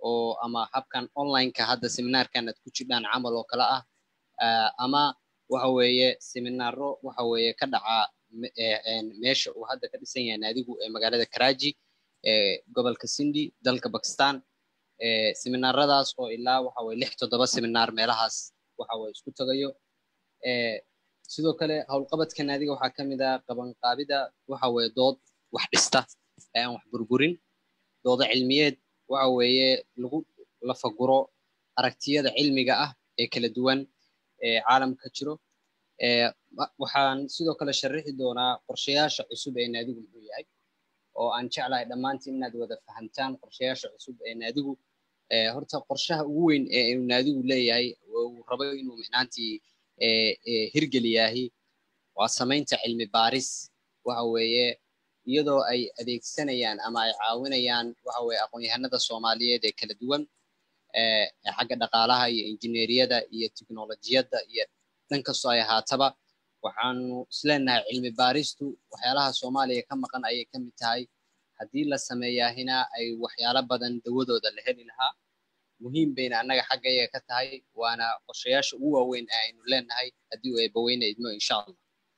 oo ama habkan onlineka hadda seminaarkan aad ku jidhaan camal oo kale ah ama waxa weeye seminaaro waxa weeye ka dhaca meesha uu hadda ka dhisan yahay naadigu ee magaalada karaji ee gobolka sindi dalka bakistan seminaaradaas oo ilaa waxa weye lix toddoba seminaar meelahaas waxa weye isku tagayo sidoo kale howlqabadka naadiga waxaa ka mid ah qabanqaabida waxa weye dood wax dhista ee aan wax burburin dooda cilmiyeed waxa weeye lagu lafaguro aragtiyada cilmiga ah ee kala duwan ee caalamka jiro waxaan sidoo kale sharixi doonaa qorshayaasha cusub ee naadigu muxuu yahay oo aan jeclahay dhammaantiin inaad wada fahamtaan qorshayaasha cusub ee naadigu horta qorshaha ugu weyn ee uu naadigu leeyahay uu rabo inuu micnaantii hirgeliyaahi waa samaynta cilmi baaris waxa weeye iyadoo ay adeegsanayaan ama ay caawinayaan waxa weye aqoon-yahanada soomaaliyeed ee kala duwan xagga dhaqaalaha iyo injineeriyada iyo teknolojiyadda iyo dhan kastoo ay ahaataba waxaanu isleenahay cilmi baaristu waxyaalaha soomaaliya ka maqan ayay ka mid tahay haddii la sameeyaahina ay waxyaalo badan dawadooda la heli lahaa muhiim bayna annaga xaggayaga ka tahay waana qorshayaasha ugu waaweyn ee aynu leenahay haddii uu eebaweyne idmo insha allah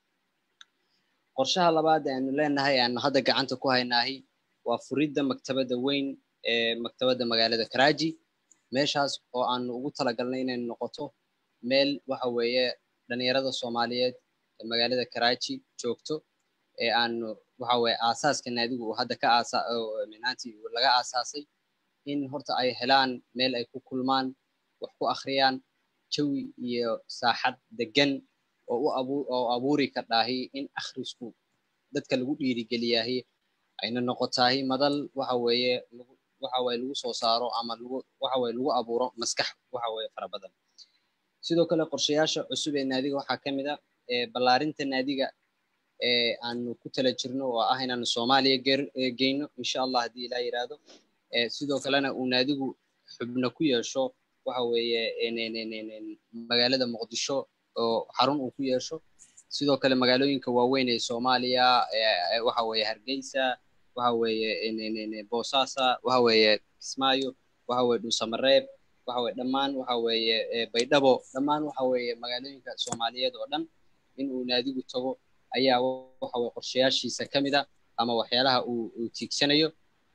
qorshaha labaad ee aynu leenahay aanu hadda gacanta ku haynaahi waa furidda maktabadda weyn ee maktabadda magaalada karaji meeshaas oo aanu ugu talagalnay inay noqoto meel waxa weeye dhalinyarada soomaaliyeed ee magaalada karaji joogto ee aanu waxa weye aasaaska naadigu uu hadda ka aasa minaantii laga aasaasay in horta ay helaan meel ay ku kulmaan wax ku akhriyaan jawi iyo saaxad degan oo u abu oo abuuri kardhaahi in akhrisku dadka lagu dhiirigeliyaahi ayna noqotaahi madal waxa weeye lagu waxa weye lagu soo saaro ama lagu waxa weye lagu abuuro maskax waxa weye fara badan sidoo kale qorshayaasha cusub ee naadiga waxaa ka mid a ballaarinta naadiga ee aanu ku tala jirno oo ah inaanu soomaaliya geyno insha allah haddii ilaa yiraahdo sidoo kalena uu naadigu xubno ku yeesho waxa weeye magaalada muqdisho oo xarun uu ku yeesho sidoo kale magaalooyinka waaweyn ee soomaaliya waxa weeye hargeysa waxa weeye boosasa waxa weeye kismaayo waxa weye dhuusamareeb waxa weye dhammaan waxa weeye baydhabo dhammaan waxa weeye magaalooyinka soomaaliyeed oo dhan in uu naadigu tago ayaa waxa weye qorshayaashiisa ka mid a ama waxyaalaha uu uu tiigsanayo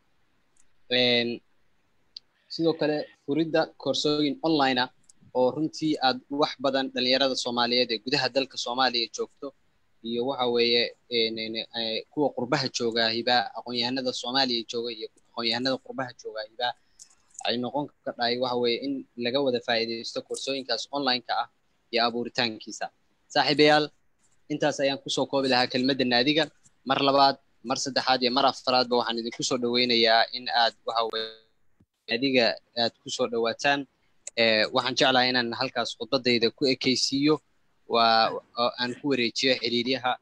sidoo kale furidda koorsooyin online ah oo runtii aad wax badan dhalinyarada soomaaliyeed ee gudaha dalka soomaaliya joogto iyo waxa weeye kuwa qurbaha joogaahiba aqoon-yahanada soomaaliya jooga iyo aqoon-yahanada qurbaha joogaahiba ay noqon kardhahay waxa weeye in laga wada faa'iidaysto koorsooyinkaas online-ka ah iyo abuuritaankiisa saaxiibayaal intaas ayaan kusoo koobi lahaa kelmadda naadiga mar labaad mar saddexaad iyo mar afaraadba waxaan idinku soo dhoweynayaa in aad waxa weye naadiga aad kusoo dhowaataan waxaan jeclahay inaan halkaas khudbadayda ku ekeysiiyo waa aan ku wareejiyo xiriiryaha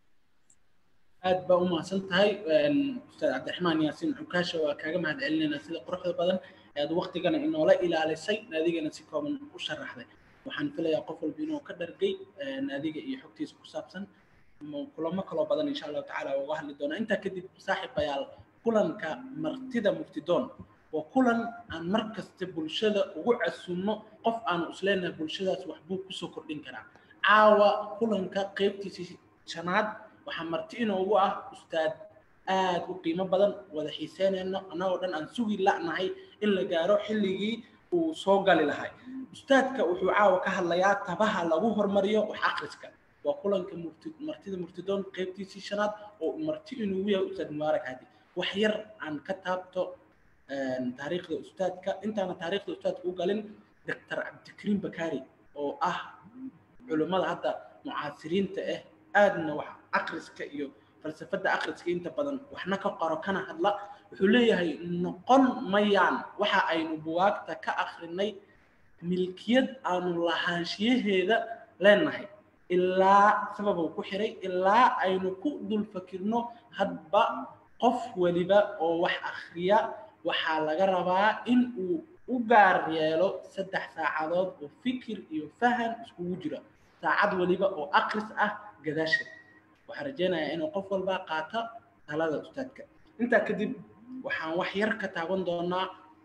aad baa u mahadsan tahay ustaad cabdiraxmaan yaasiin cukaasha waa kaaga mahad celinaynaa sida quruxda badan ee aad waktigana inoola ilaalisay naadigana si kooban u sharaxday waxaan filayaa qof walba inuu ka dhargay naadiga iyo xogtiisa ku saabsan kulamo kaloo badan insha allahu tacaala uga hadli doonaa intaa kadib saaxiibayaal kulanka martida muftidoon waa kulan aan mar kasta bulshada ugu casuumno qof aanu isleenahay bulshadaas waxbuu kusoo kordhin karaa caawa kulanka qeybtiisii shanaad waxaa marti inoogu ah ustaad aad u qiimo badan wada xiiseynayno annagoo dhan aan sugi la'nahay in la gaaro xilligii uu soo gali lahay ustaadka wuxuu caawa ka hadlayaa tabaha lagu hormariyo wax akhriska waa kulanka martida murtidoon qeybtiisii shanaad oo marti inugu yahay ustaad mubaarak hadi wax yar aan ka taabto taariikhda ustaadka intaana taariikhda ustaadka u galin doctor cabdikariim bakari oo ah culimmada hadda mucaasiriinta ah aadna wax akhriska iyo falsafadda akhriska inta badan waxna ka qoro kana hadla wuxuu leeyahay noqon mayaan waxa aynu buwaagta ka akhrinay milkiyad aanu lahaanshiyaheeda leenahay ilaa sababuu ku xiray ilaa aynu ku dul fakirno hadba qof weliba oo wax akhriya waxaa laga rabaa in uu u gaar yeelo saddex saacadood oo fikir iyo fahan iskugu jira saacad weliba oo akhris ah gadaasheed waxaan rajeynayaa inuu qof walba qaato talada ustaadka intaa kadib waxaan wax yar ka taaban doonaa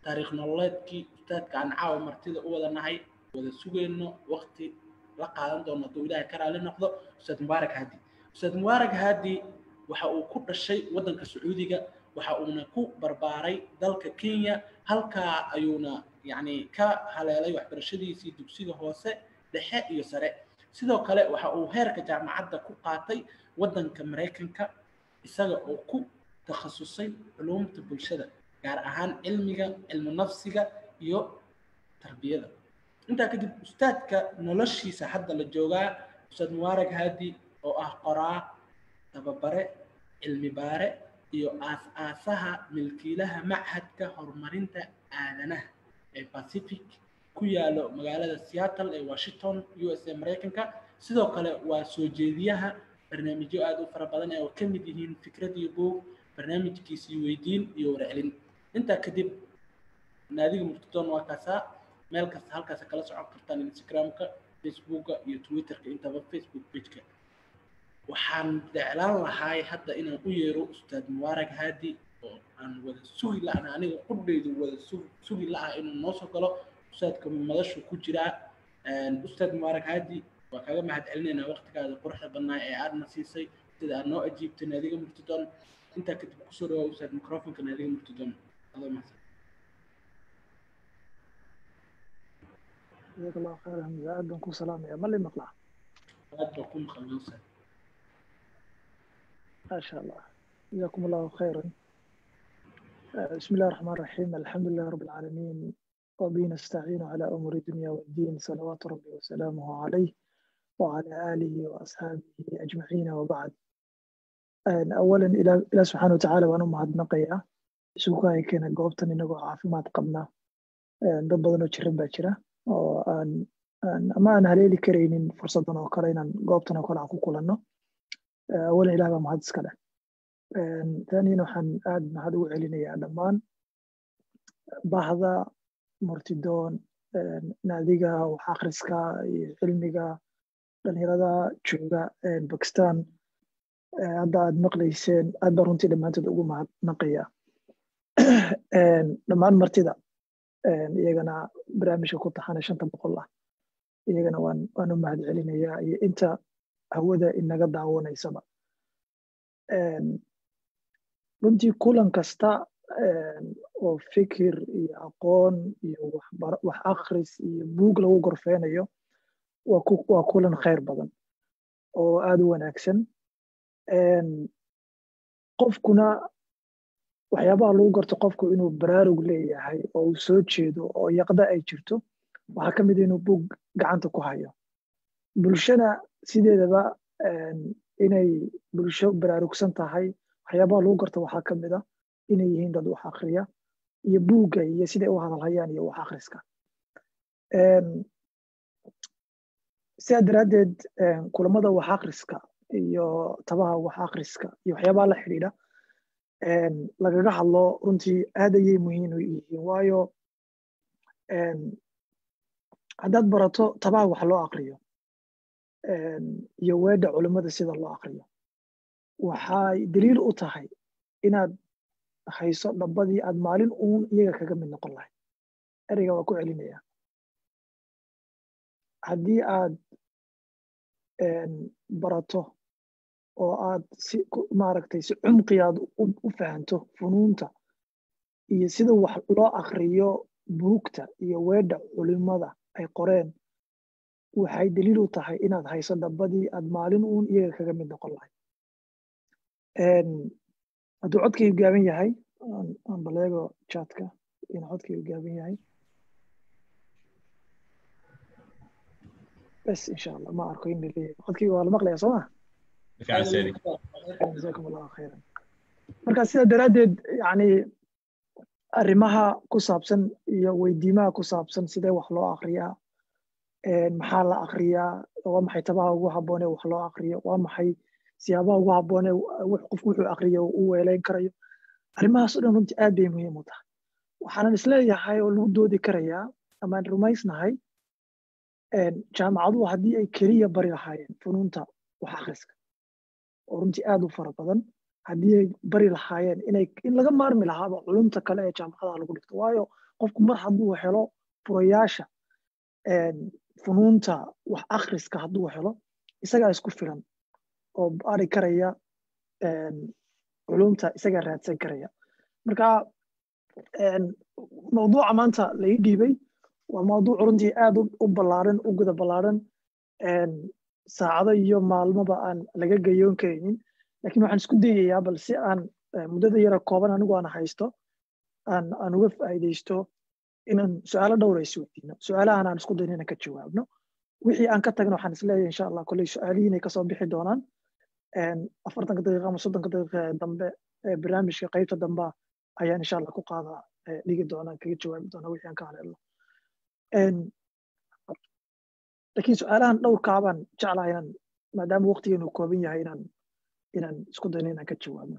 taariikh nololeedkii ustaadka aan caawa martida u wada nahay wada sugayno waqti la qaadan doono hadduu ilaahay ka raali noqdo ustaad mubaarak haadi ustaad mubaarak haadi waxa uu ku dhashay waddanka sacuudiga waxa uuna ku barbaaray dalka kenya halkaa ayuuna yacni ka haleelay waxbarashadiisii dugsiga hoose dhexe iyo sare sidoo kale waxa uu heerka jaamacadda ku qaatay waddanka maraykanka isaga oo ku takhasusay culuumta bulshada gaar ahaan cilmiga cilmu nafsiga iyo tarbiyada intaa kadib ustaadka noloshiisa hadda la joogaa ustaad mubaarak haadi oo ah qoraa tababare cilmi baare iyo aas-aasaha milkiilaha machadka horumarinta aadanaha ee pacific ku yaalo magaalada seattle ee washington u s a maraykanka sidoo kale waa soo jeediyaha barnaamijyo aada u fara badan ee oo ka mid yihiin fikrad iyo boog barnaamijkiisii weydiin iyo warcelin intaa kadib naadiga murtidon waa kaasaa meel kasta halkaasa kala socon kartaan instagramka facebooka iyo twitterka intaba facebook pageka waxaan jeclaan lahaay hadda inaan u yeero ustaad mubaarak haadi oo aan wada sugi la-ana aniga qudhaydu wada sugi la-ah inuu noo soo galo ustaadka madashu ku jiraa ustaad mubaarak haadi waa kaga mahad celinaynaa waqtigaada quruxda badnaa ee aadna siisay sida aad noo ajiibtay naadiga murtidon intaa kadib kusoo dhawaa ustaad microfonka naadiga murtidon adoo mahadsan جزاك الله خيرا aad baan ku salaamaya ma li maqlaa aad baa ku maqalnay ustaad ما شاء الله جزاكم الله خيرا بسم الله الرحمن الرحيم الحمد لله رب العالمين وبه نستعين على أمور الدنيا والدين صلوات ربي وسلامه عليه وعلى آله وأصحابه أجمعين وبعد أولا إلى إلى سبحانه وتعالى وأنا مهد نقيا سوكاي كان قوبتن إنه عافيمات قبنا dad badan oo jiran baa jira oo aan ama aan haleeli karaynin fursadan oo kale inaan goobtan oo kale aan ku kulanno awalan ilaah baa mahad iska leh taaniyana waxaan aad mahad ugu celinayaa dhammaan bahda murtidoon naadiga wax akhriska iyo cilmiga dhalinyarada jooga bakistan hadda aad maqlayseen aad baa runtii dhammaantood ugu mahadnaqaya dhammaan martida iyagana barnaamijka ku taxana shanta boqol ah iyagana waan waan u mahad celinayaa iyo inta hawada inaga daawanaysaba runtii kulan kasta oo fikir iyo aqoon iyo wax akhris iyo buug lagu gorfeynayo waa kulan khayr badan oo aada u wanaagsan qofkuna waxyaabaha lagu garto qofku inuu baraarug leeyahay oo uu soo jeedo oo yaqda ay jirto waxaa ka mid inuu buug gacanta ku hayo bulshana sideedaba inay bulsho baraarugsan tahay waxyaabaha lagu garto waxaa ka mid a inay yihiin dad wax akhriya iyo buugga iyo siday u hadalhayaan iyo wax akhriska sidaa daraaddeed kulamada wax akhriska iyo tabaha wax akhriska iyo waxyaabaha la xidhiidha lagaga hadlo runtii aad ayay muhiim u yihiin waayo haddaad barato tabaha wax loo akriyo iyo weedha culimmada sida loo akriyo waxay daliil u tahay inaad hayso dhabbadii aad maalin uun iyaga kaga mid noqon lahayd ereyga waa ku celinaya haddii aad barato oo aad si maaragtay si cumqi aad u fahanto funuunta iyo sida wax loo akriyo buugta iyo weedha culimada ay qoreen waxay daliil u tahay inaad hayso dhabbadii aad maalin uun iyaga kaga mid noqon lahayd hadduu codkaygu gaaban yahay aan baleego chatka inuu codkaygu gaaban yahay bes insha allah ma arko in laleeyahay codkayga waa la maqlaya soo ma jazakum allahu khayran marka sidaa daraaddeed yani arrimaha ku saabsan iyo weydiimaha ku saabsan sidee wax loo akriyaa maxaa la akriyaa waa maxay tabaha ugu habboonee wax loo akriyo waa maxay siyaabaha ugu habboonee qofku wuxuu akriyo u weeleyn karayo arrimahaas o dhan runtii aad bay muhiim u tahay waxaanan isleeyahay oo lagu doodi karayaa amaan rumaysnahay jaamacaduhu haddii ay keliya bari lahaayeen funuunta wax akhriska oo runtii aad u fara badan haddii ay bari lahaayeen inay in laga maarmi lahaaba culumta kale ee jaamacadaha lagu dhigto waayo qofku mar hadduu helo furayaasha funuunta wax akhriska hadduu helo isagaa isku filan oo ari karaya culumta isagaa raadsan karaya marka mawduuca maanta la ii dhiibay waa mawduuc runtii aad u ballaaran u guda ballaaran saacado iyo maalmoba aan laga gayoon karaynin lakin waxaan isku dayayaa bal si aan muddada yara kooban anigu aan haysto aan aan uga faa'iidaysto inaan su-aalo dhowra isweydiino su-aalahan aan isku dayno inaan ka jawaabno wixii aan ka tagno waxaan isleeyahay insha allah kolley su-aalihii inay kasoo bixi doonaan afartanka daqiiqa ama soddonka daqiiqa ee dambe ee barnaamijka qaybta dambe ayaan insha allah ku qaada dhigi doonaa kaga jawaabi doonaa wixii aan ka haleelno lakin su-aalahan dhowrkaabaan jeclaha inaan maadaama waqtigeenu kooban yahay inaan inaan isku dayno inaan ka jawaabno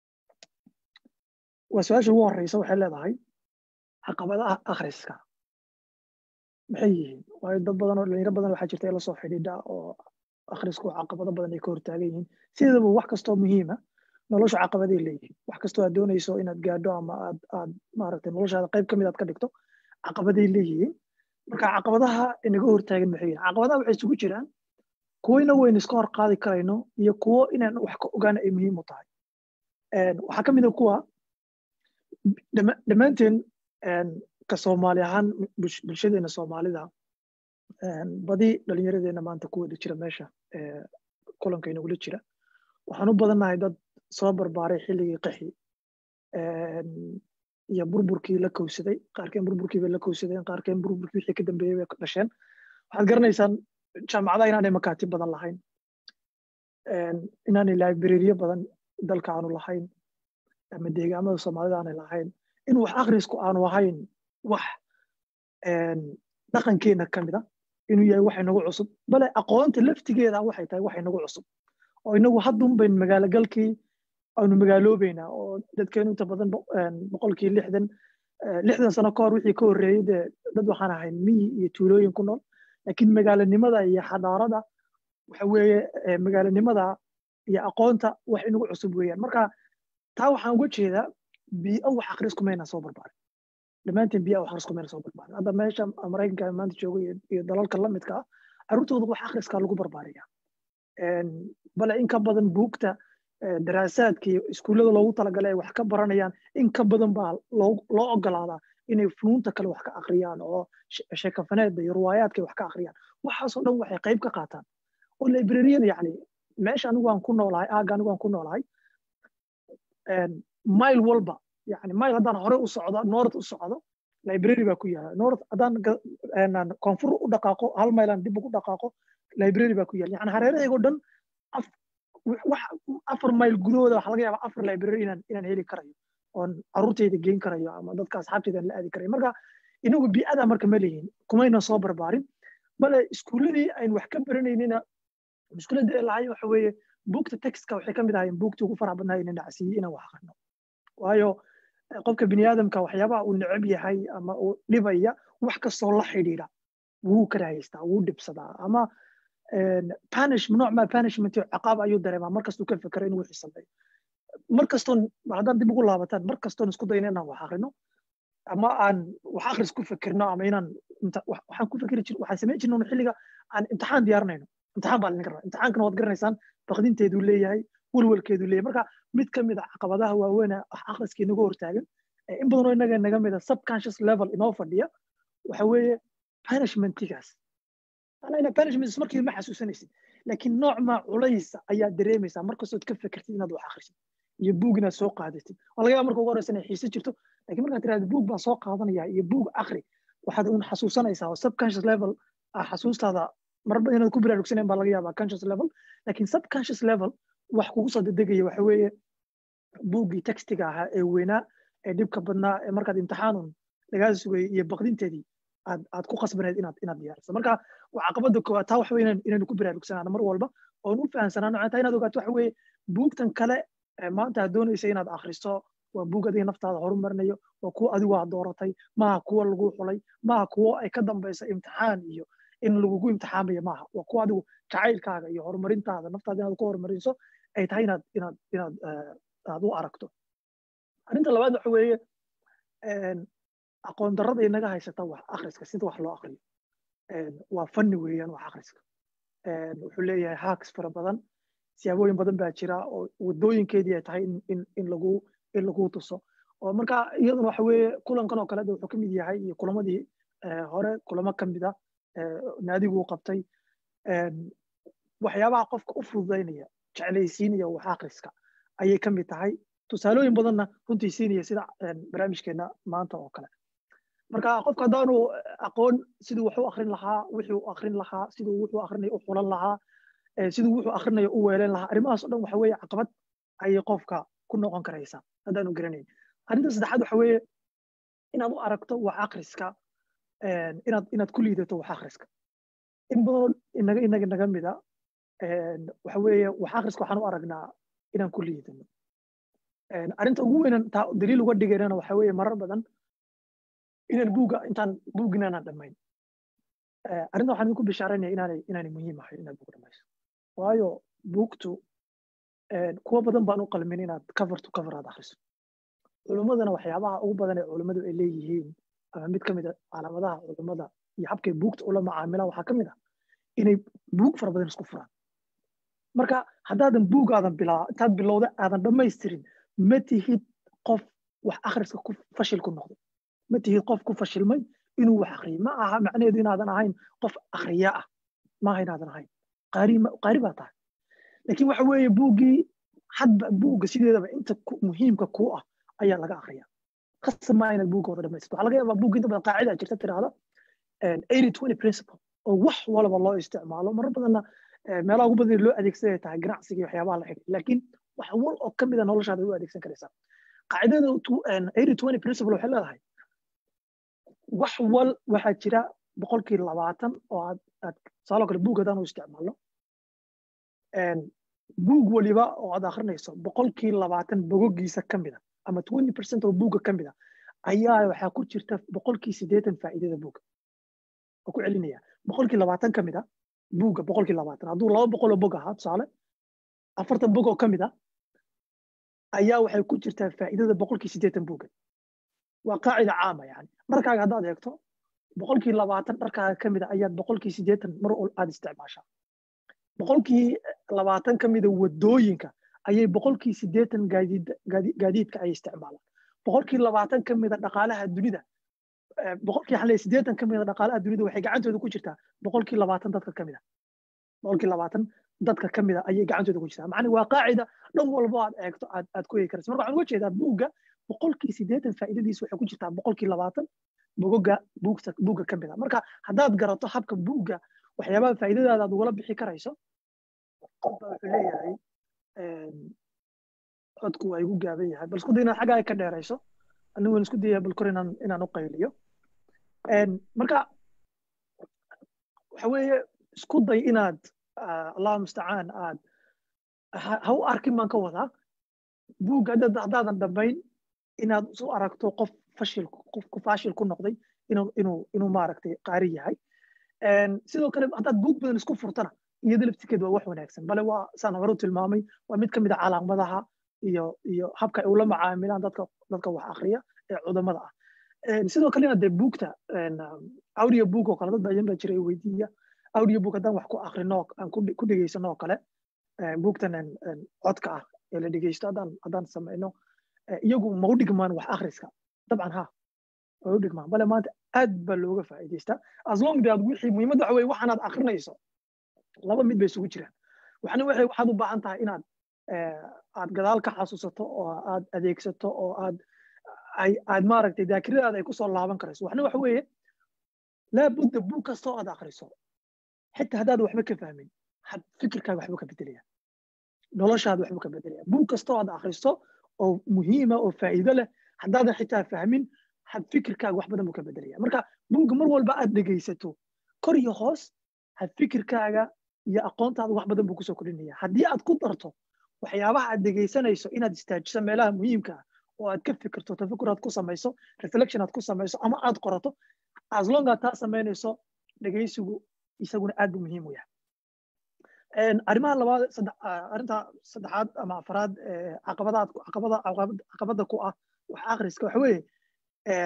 waa su-aasha ugu horeysa waxay leedahay caqabadaha akhriska maxay yihiin waayo dad badan oo dhalinyaro badan waxaa jirta ee lasoo xidhiidha oo akhrisku caqabado badan ay ka hortaagan yihiin sideedaba wax kastoo muhiima nolosha caqabaday leeyihiin wax kastoo aad doonayso inaad gaadho ama aad aad maaragtay noloshaada qayb ka mid aad ka dhigto caqabaday leeyihiin marka caqabadaha inaga hortaagan maxay yihiin caqabadaha waxay isugu jiraan kuwo ina waynu iska hor qaadi karayno iyo kuwo inaan wax ka ogaana ay muhiim u tahay waxaa ka mid a kuwa dhammaanteen ka soomaali ahaan bulshadeena soomaalida badi dhalinyaradeenna maanta ku wada jira meesha kulanka inagula jira waxaan u badannahay dad soo barbaaray xilligii qaxi iyo burburkii la kowsaday qaarkeen burburkii bay la kowsadeen qaarkeen burburkii wixii ka dambeeyey bay dhasheen waxaad garanaysaan jaamacadaha inaanay makaatib badan lahayn inaanay librariyo badan dalka aanu lahayn ama deegaamada soomaalida aanay lahayn in wax akhrisku aanu ahayn wax dhaqankeena ka mid a inuu yahay wax inagu cusub bale aqoonta laftigeeda waxay tahay wax inagu cusub oo inagu haddun bayn magaalo galkii aanu magaaloobeynaa oo dadkeenu inta badan boqolkii lixdan lixdan sano ka hor wixii ka horreeyey dee dad waxaan ahayn miyi iyo tuulooyin ku nool laakiin magaalanimada iyo xadaarada waxa weeye magaalanimada iyo aqoonta wax inagu cusub weeyaan marka taa waxaan uga jeedaa bii'o wax akhrisku mayna soo barbaarin dhammaanteen bii'a wax akhrisku mayna soo barbaarin hadda meesha maraykanka maanta jooga iyo dalalka la midka ah carruurtooda wax akhriskaa lagu barbaariya bale in ka badan buugta daraasaadka iyo iskuullada loogu talagalay ay wax ka baranayaan in ka badan baa loo ogolaadaa inay funuunta kale wax ka akhriyaan oo sheekafaneedda iyo ruwaayaadka ay wax ka akhriyaan waxaasoo dhan waxay qayb ka qaataan oo librariyan yacni meesha anigu aan ku noolahay aagga anigu aan ku noolahay mile walba yani mile haddaan hore u socdo north u socdo library baa ku yaala north haddaan koonfur u dhaqaaqo hal mile aan dib ugu dhaqaaqo library baa ku yaala yani hareerahaygo dhan afar mile gudahooda waxa laga yaabaa afar library inaan inaan heli karayo oon carruurtayda geyn karayo ama dadka asxaabtayda aan la aadi karayo marka inagu bii'ada marka ma leeyihin kumayna soo barbaarin bale iskuulladii aynu wax ka baranaynina mushkiladda ee lahay waxa weeye buugta textka waxay ka mid ahaayeen buugtii ugu faraha badnaa inaan dhacsiiyey inaan wax akhrino waayo qofka bini aadamka waxyaabaha uu necab yahay ama uu dhibaya wax kastoo la xidhiidha wuu karahaystaa wuu dhibsadaa ama panish nooc maa punishment ciqaab ayuu dareemaa markastuu ka fekero inuu wixii sameeyo markastoon haddaan dib ugu laabataan markastoon isku dayno inaan wax akhrino ama aan wax akhris ku fikirno ama inaan waxaan ku fikiri jir waxaan samayn jirno xilliga aan imtixaan diyaarinayno imtixaan baa laga rabaa imtixaankana waad garanaysaan baqdinteedu leeyahay welwelkeedu leeyahay marka mid ka mid a caqabadaha waaweyn wax akhriska inaga hortaagan in badan oo inaga naga mid a subconscious level inoo fadhiya waxa weeye punishmentigaas anayna punishments markii ma xasuusanaysid laakiin nooc maa culaysa ayaa dareemaysaa markastood ka fikirtid inaad wax akhrisid iyo buug inaad soo qaadatid waa laga yaaba marka ugu horeysa inay xiise jirto laakiin markaad tirahda buug baan soo qaadanaya iyo buug akhri waxaad un xasuusanaysaa oo subconscious level xasuustaada marba inaad ku baraarugsaneen baa laga yaabaa conscious level laakiin subconscious level wax kugu soo dedegaya waxa weeye buuggii textiga ahaa ee weynaa ee dhibka badnaa ee markaad imtixaanun lagaa sugayay iyo baqdinteedii aad aad ku qasbaneed inaad inaad diyaariso marka waa caqabada koowaad taa waxa weye inaynu ku baraarugsanaano mar walba oon u fahansanaano taa inaad ogaato waxa weeye buugtan kale maanta aad doonaysa inaad akhriso waa buug adiga naftaada horumarinayo waa kuwa adigu aad dooratay maaha kuwa lagu xulay maaha kuwo ay ka dambaysa imtixaan iyo in lagugu imtixaamayo maaha waa kuwa adigu jacaylkaaga iyo horumarintaada naftaada inaad ku horumariso ay tahay inaad inaad inaad aad u aragto arrinta labaad waxa weeye aqoon darrada inaga haysata wax akhriska sida wax loo akhriyo waa fanni weeyaan wax akhriska wuxuu leeyahay hacks fara badan siyaabooyin badan baa jira oo wadooyinkeedii ay tahay in in lagu in lagu tuso oo marka iyaduna waxa weeye kulankan oo kale wuxuu ka mid yahay iyo kulamadii hore kulamo ka mid a naadiguu qabtay waxyaabaha qofka u fududaynaya jeclaysiinaya wax akhriska ayay ka mid tahay tusaalooyin badanna runtii siinaya sida barnaamijkeena maanta oo kale marka qofka haddaanu aqoon siduu wax u akrin lahaa wixii u akrin lahaa siduu wuxuu akrinayo u xulan lahaa siduu wuxuu akrinayo u weeleen lahaa arrimahaas o dhan waxa weeye caqabad ayay qofka ku noqon karaysaa haddaanu garanayn arrinta saddexaad waxa weeye inaad u aragto wax akhriska inaad inaad ku liidato wax akhriska in badan inaga inaga naga mida waxa weeye wax akhriska waxaan u aragnaa inaan ku liidano arrinta ugu weynan taa daliil uga dhigaynana waxa weeye marar badan inaan buuga intaan buugina inaan dhammayn arrinta waxaan idinku bishaaranaya inaanay inaanay muhiim ahayn inaad buug dhammayso waayo buugtu kuwa badan baan u qalmin inaad cover to cover aad akhriso culimmadana waxyaabaha ugu badan ee culimmadu ay leeyihiin ama mid ka mid a calaamadaha culimmada iyo habkay buugta ula macaamilaan waxaa ka mid ah inay buug fara badan isku furaan marka haddaadan buugaadan bilaa intaad bilowda aadan dhammaystirin ma tihid qof wax akhriska ku fashil ku noqday ma tihid qof ku fashilmay inuu wax akhriyay ma aha macnaheedu inaadan ahayn qof akhriya ah maaha inaadan ahayn qaari baa tahay laakiin waxa weeye buuggii hadba buugga sideedaba inta muhiimka kuu ah ayaa laga akhriya khasab maa inaad buugga wada dhamaysato waxaa laga yaabaa buugga inta badan qaacida jirta tiraahda eighty twenty principle oo wax walba loo isticmaalo marar badanna meelaha ugu badan loo adeegsanaya tahay ganacsiga iyo waxyaabaha la xigay laakiin wax wal oo ka mida noloshaada u adeegsan karaysaa qaacidada eighty twenty principle waxay leedahay wax wal waxaa jira boqolkii labaatan oo aad aad tusaaloo kale buug haddaan u isticmaalno buug waliba oo aad akrinayso boqolkii labaatan bogogiisa ka mida ama twenty percent oo buugga ka mida ayaa waxaa ku jirta boqolkii siddeetan faa'iidada buugga oo ku celinaya boqolkii labaatan ka mida buugga boqolkii labaatan hadduu laba boqol oo bog ahaa tusaale afartan bog oo ka mida ayaa waxay ku jirtaa faa'iidada boqolkii siddeetan buugga waa qaacida caama yani dharkaaga haddaad eegto boqolkii labaatan dharkaaga ka mida ayaad boqolkii siddeetan mar aad isticmaashaa boqolkii labaatan ka mida wadooyinka ayay boqolkii siddeetan gaadiidka ay isticmaalaan boqolkii labaatan ka mida dhaqaalaha dunida boqolkii xalay siddeetan ka mida dhaqaalaha dunida waxay gacantooda ku jirtaa boqolkii labaatan dadka ka mida boqolkii labaatan dadka ka mida ayay gacantooda ku jirtaa macni waa qaacida dhan walbo aad eegto aad aad ku eegi karaysa marka waxaan uga jeedaa buugga boqolkii siddeetan faa'iidadiisa waxay ku jirtaa boqolkii labaatan bogoga buugta buugga ka mida marka haddaad garato habka buugga waxyaabaha faa'iidadaada aad ugala bixi karayso qofba wuxuu leeyahay codku waa igu gaaban yahay bal isku day inaad xaggaa ka dheerayso anigu waan isku dayaya bal kor inaan inaan u qayliyo marka waxa weeye isku day inaad allahu mustacaan aad ha u arkin baan ka wadaa buugga haddaadan dhammayn inaad isu aragto qof fashil qof ku fashil ku noqday inuu inuu inuu maaragtay qaari yahay sidoo kale haddaad buug badan isku furtana iyada laftirkeed waa wax wanaagsan bale waa saan hore u tilmaamay waa mid ka mid a calaamadaha iyo iyo habka ay ula macaamilaan dadka dadka wax akriya ee cudamada ah sidoo kalena dee buugta audio book oo kale dad badan baa jira weydiiya audio book haddaan wax ku akrino aan ku dhegeysano oo kale buugtan codka ah ee la dhegeysto haddaan haddaan samayno iyagu ma u dhigmaan wax akhriska dabcan ha way u dhigmaan bale maanta aad baa looga faa'iidaystaa as long de aad wixii muhiimadda waxa weye waxaanaad akrinayso laba mid bay isugu jiraan waxna waxay waxaad u baahan tahay inaad aad gadaal ka xasuusato oo aad adeegsato oo aad aad maaragtay daakiradaada ay kusoo laaban karayso waxna waxa weeye laabudda buug kastoo aad akriso xitaa haddaad waxba ka fahmin fikirkaaga waxba ka bedelaya noloshaada waxba ka bedelaya buug kastoo aad akriso oo muhiima oo faa'iido leh haddaadan xitaa fahmin had fikirkaaga wax badan buu ka bedelaya marka buugga mar walba aad dhegaysato kor iyo hoos had fikirkaaga iyo aqoontaada wax badan buu kusoo kordhinaya haddii aad ku darto waxyaabaha aad dhegaysanayso inaad istaajiso meelaha muhiimka ah oo aad ka fikirto tafakur aad ku samayso reflection aad ku samayso ama aad qorato as long aad taa samaynayso dhegaysigu isaguna aad buu muhiim u yahay arrimaha labaad arrinta saddexaad ama afaraad caqabadaad caqabada caqabada ku ah wax akhriska waxa weeye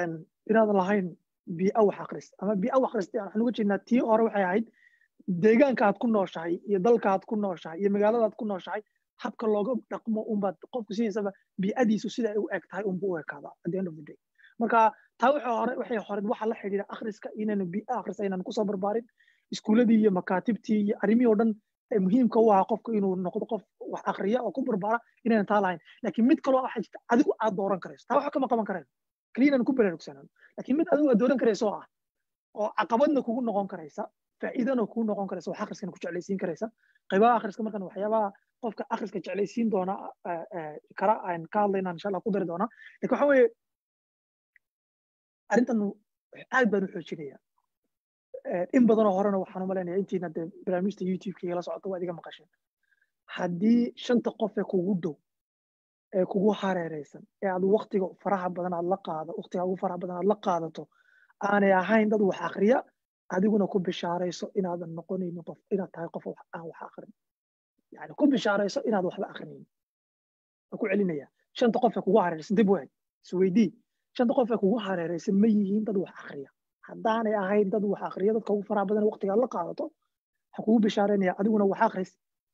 inaad lahayn bii'a wax akris ama bii'a wax akhrista waxaan uga jeednaa tii hore waxay ahayd deegaanka aad ku nooshahay iyo dalka aad ku nooshahay iyo magaalada aad ku nooshahay habka looga dhaqmo unbaad qofku sidiisaba bii'adiisu sida ay u eg tahay unbu u ekaadaa at the end of the day marka taa waxay hore waxay hore waxa la xidhiidha akhriska inaynu bii'a akhrista inaan kusoo barbaarin iskuuladii iyo makaatibtii iyo arrimihii oo dhan ee muhiimka u ahaa qofku inuu noqdo qof wax akhriya oo ku barbaara inaynan taa lahayn laakiin mid kaloo waxaa jirta adigu aad dooran karayso taa waxa kama qaban karayno kaliya inaan ku baraarugsanano laakiin mid adigu aad dooran karayso oo ah oo caqabadna kugu noqon karaysa faa'iidana kugu noqon karaysa wax akhriskana ku jeclaysiin karaysa qaybaha akhriska markan waxyaabaha qofka akhriska jeclaysiin doona kara aan ka hadlayna insha allah ku dari doona lakin waxa weeye arrintan aad baan u xoojinaya in badanoo horena waxaan u malaynaya intiina dee barnaamijta youtube-ka igala socota waad iga maqasheen haddii shanta qof ee kugu dhow ee kugu hareereysan ee aad waktiga faraha badan aad la qaado waktiga ugu faraha badan aad la qaadato aanay ahayn dad wax akriya adiguna ku bishaarayso inaadan noqonaynin qof inaad tahay qof aan wax akrin yani ku bishaarayso inaad waxba akrinaynin waan ku celinaya shanta qof ee kugu hareereysan dib weyn isweydii shanta qof ee kugu hareereysan ma yihiin dad wax akriya haddaanay ahayn dad wax akriya dadka ugu faraha badan waktiga aad la qaadato waxaan kugu bishaaraynaya adiguna wax akris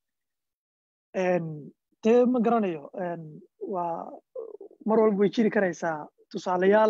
dee ma garanayo waa mar walba way jiri karaysaa tusaalayaal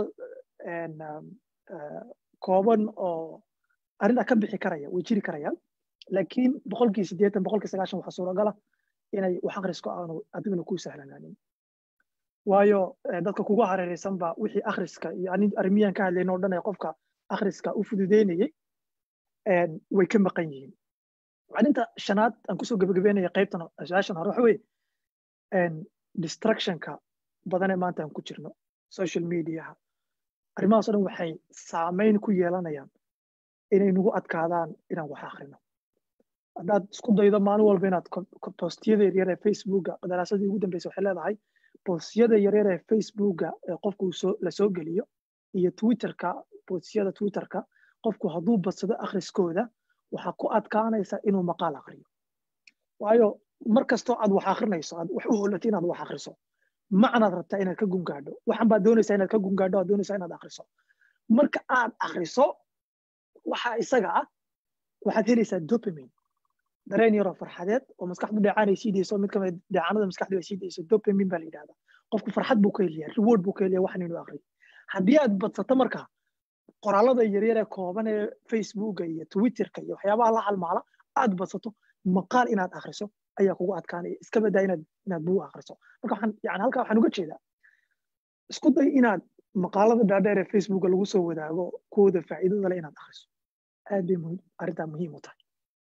kooban oo arrintaa ka bixi karaya way jiri karayaan laakiin boqolkii siddeetan boqolkii sagaashan waxaa suuragala inay wax akhrisko aanu adiguna kuu sahlanaanin waayo dadka kugu hareereysan ba wixii akhriska iyo arrimiyan ka hadlayn oo dhan ee qofka akhriska u fududeynayay way ka maqan yihiin arrinta shanaad aan kusoo gebagabeynaya qaybtan su-aashan hore waxa weye distractionka badanee maanta aan ku jirno social mediaha arrimahaas o dhan waxay saameyn ku yeelanayaan inay nagu adkaadaan inaan wax akrino haddaad isku daydo maalin walba inaad postiyada yaryar ee facebooka daraasadii ugu dambeysa waxay leedahay postiyada yaryar ee facebooka ee qofku la soo geliyo iyo twitterka postiyada twitterka qofku hadduu badsado akhriskooda waxaa ku adkaanaysa inuu maqaal akriyo waayo mar kastoo aad wax akrinayso aad wax u holato inaad wax akriso macnaad rabtaa inaad ka gungaadho waxan baad doonaysaa inaad ka gungaadho aad doonaysaa inaad akriso marka aad akriso waxa isaga ah waxaad helaysaa dopamine dareen yaroo farxadeed oo maskaxdu dheecaan ay sii dayso mid kamid dheecaanada maskaxdu ay sii dayso dopamine baa la yidhahdaa qofku farxad buu ka helaya reward buu ka helaya waxan inuu akriyo haddii aad badsato marka qoraalada yaryar ee kooban ee facebooka iyo twitterka iyo waxyaabaha la halmaala aad badsato maqaal inaad akriso ayaa kugu adkaanaya iska badaa inaad inaad buug akriso marka waxaan yani halkaa waxaan uga jeedaa isku day inaad maqaalada dhaadheer ee facebooka lagu soo wadaago kuwooda faa'iidada leh inaad akriso aad bay muhiim arrintaa muhiim u tahay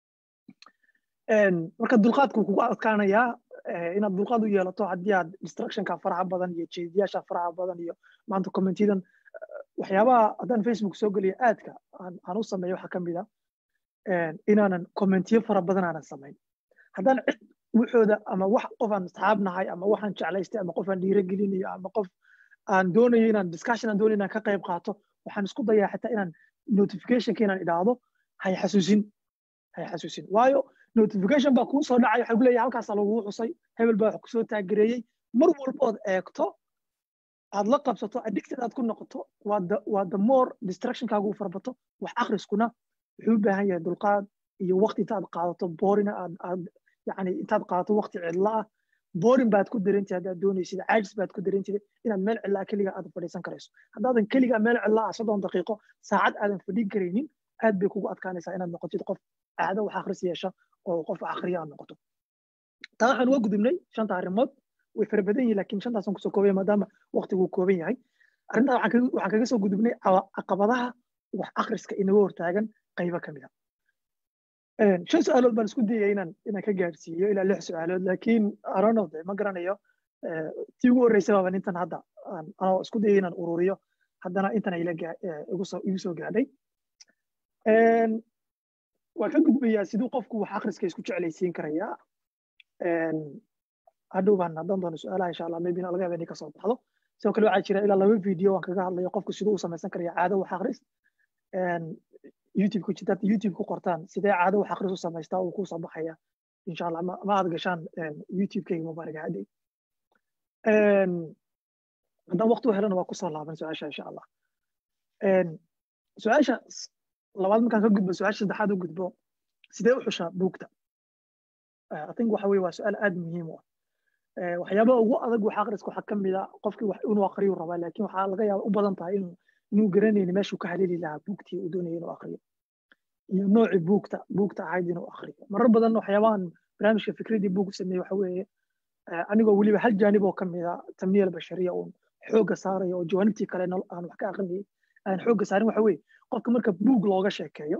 marka dulqaadku kugu adkaanayaa inaad dulqaad u yeelato haddii aad distractionka faraha badan iyo jeediyaasha faraha badan iyo maanta commentiyadan waxyaabaha haddaan facebook soo geliyo aadka aan u sameeyo waxaa ka mid a inaanan commentiyo fara badan aanan samayn haddaan cid wuxooda ama wax qof aan asxaab nahay ama waxaan jeclaystay ama qof aan dhiiragelinayo ama qof aan doonayo inaan discussion aan doonayo inaan ka qayb qaato waxaan isku dayaa xitaa inaan notificationka inaan idhaahdo hay xasuusin hay xasuusin waayo notification baa kuu soo dhacay waxay ku leeyahay halkaasaa lagugu xusay hebel baa wax kusoo taagereeyey mar walbood eegto aad la qabsato addicted aad ku noqoto waa the more distractionkaagu u farbato wax akhriskuna wuxuu u baahan yahay dulqaad iyo waqti intaad qaadato boorina aad aad yani intaad qaadato waqti cidla ah boorin baad ku darantid haddaad doonaysid caajis baad ku darantid inaad meel cidlaa keliga aad fadhiisan karayso haddaadan keliga meel cidlaa ah soddon daqiiqo saacad aadan fadhin karaynin aad bay kugu adkaanaysaa inaad noqotid qof caado wax akhris yeesha oo qof akhriya aad noqoto taa waxaan uga gudubnay shanta arrimood way fara badan yihin lakin shantaasaan kusoo koobaya maadaama waqtigu kooban yahay arrintaa waxaan kaga soo gudubnay caqabadaha wax akhriska inaga hortaagan qaybo ka mid a shan su-aalood baan isku dayaya inaan inaan ka gaadhsiiyo ilaa lix su-aalood laakiin aronode ma garanayo tii ugu horreysay baaban intan hadda anoo isku dayay inaan ururiyo haddana intan ila igu soo gaadhay waan ka gudbayaa siduu qofku wax akhriska isku jeclaysiin karayaa hadhow baan haddaan doono su-aalaha insha allah maybe laga yaaba inay kasoo baxdo sidoo kale waxaa jira ilaa laba video aan kaga hadlayo qofku siduu u samaysan karaya caado wax akhris youtube ku jirta youtube ku qortaan sidee caado wax akhris u samaystaa uu kusoo baxaya insha allah ma aad gashaan youtube-kayga mubaaraga hadday haddaan waqti u helana waa kusoo laaban su-aasha insha allah su-aasha labaad markaan ka gudbo su-aasha saddexaad u gudbo sidee u xushaa buugta i think waxa weye waa su-aal aad muhiim u ah waxyaabaha ugu adag wax akhriska waxaa ka mid a qofkii wax inuu akhriyu rabaa laakiin waxaa laga yaaba u badan tahay inuu inuu garanayni meeshuu ka haleeli lahaa buugtii uu doonaya inuu akhriyo iyo noocii buugta buugta ahayd inuu akhriyo marar badan waxyaabahan barnaamijka fikradii buug u sameeyey waxa weeye anigoo weliba hal jaanib oo ka mid a tamniya albashariya uun xoogga saaraya oo jawaanibtii kale aan wax ka aqrinayay aan xoogga saarin waxa weeye qofka marka buug looga sheekeeyo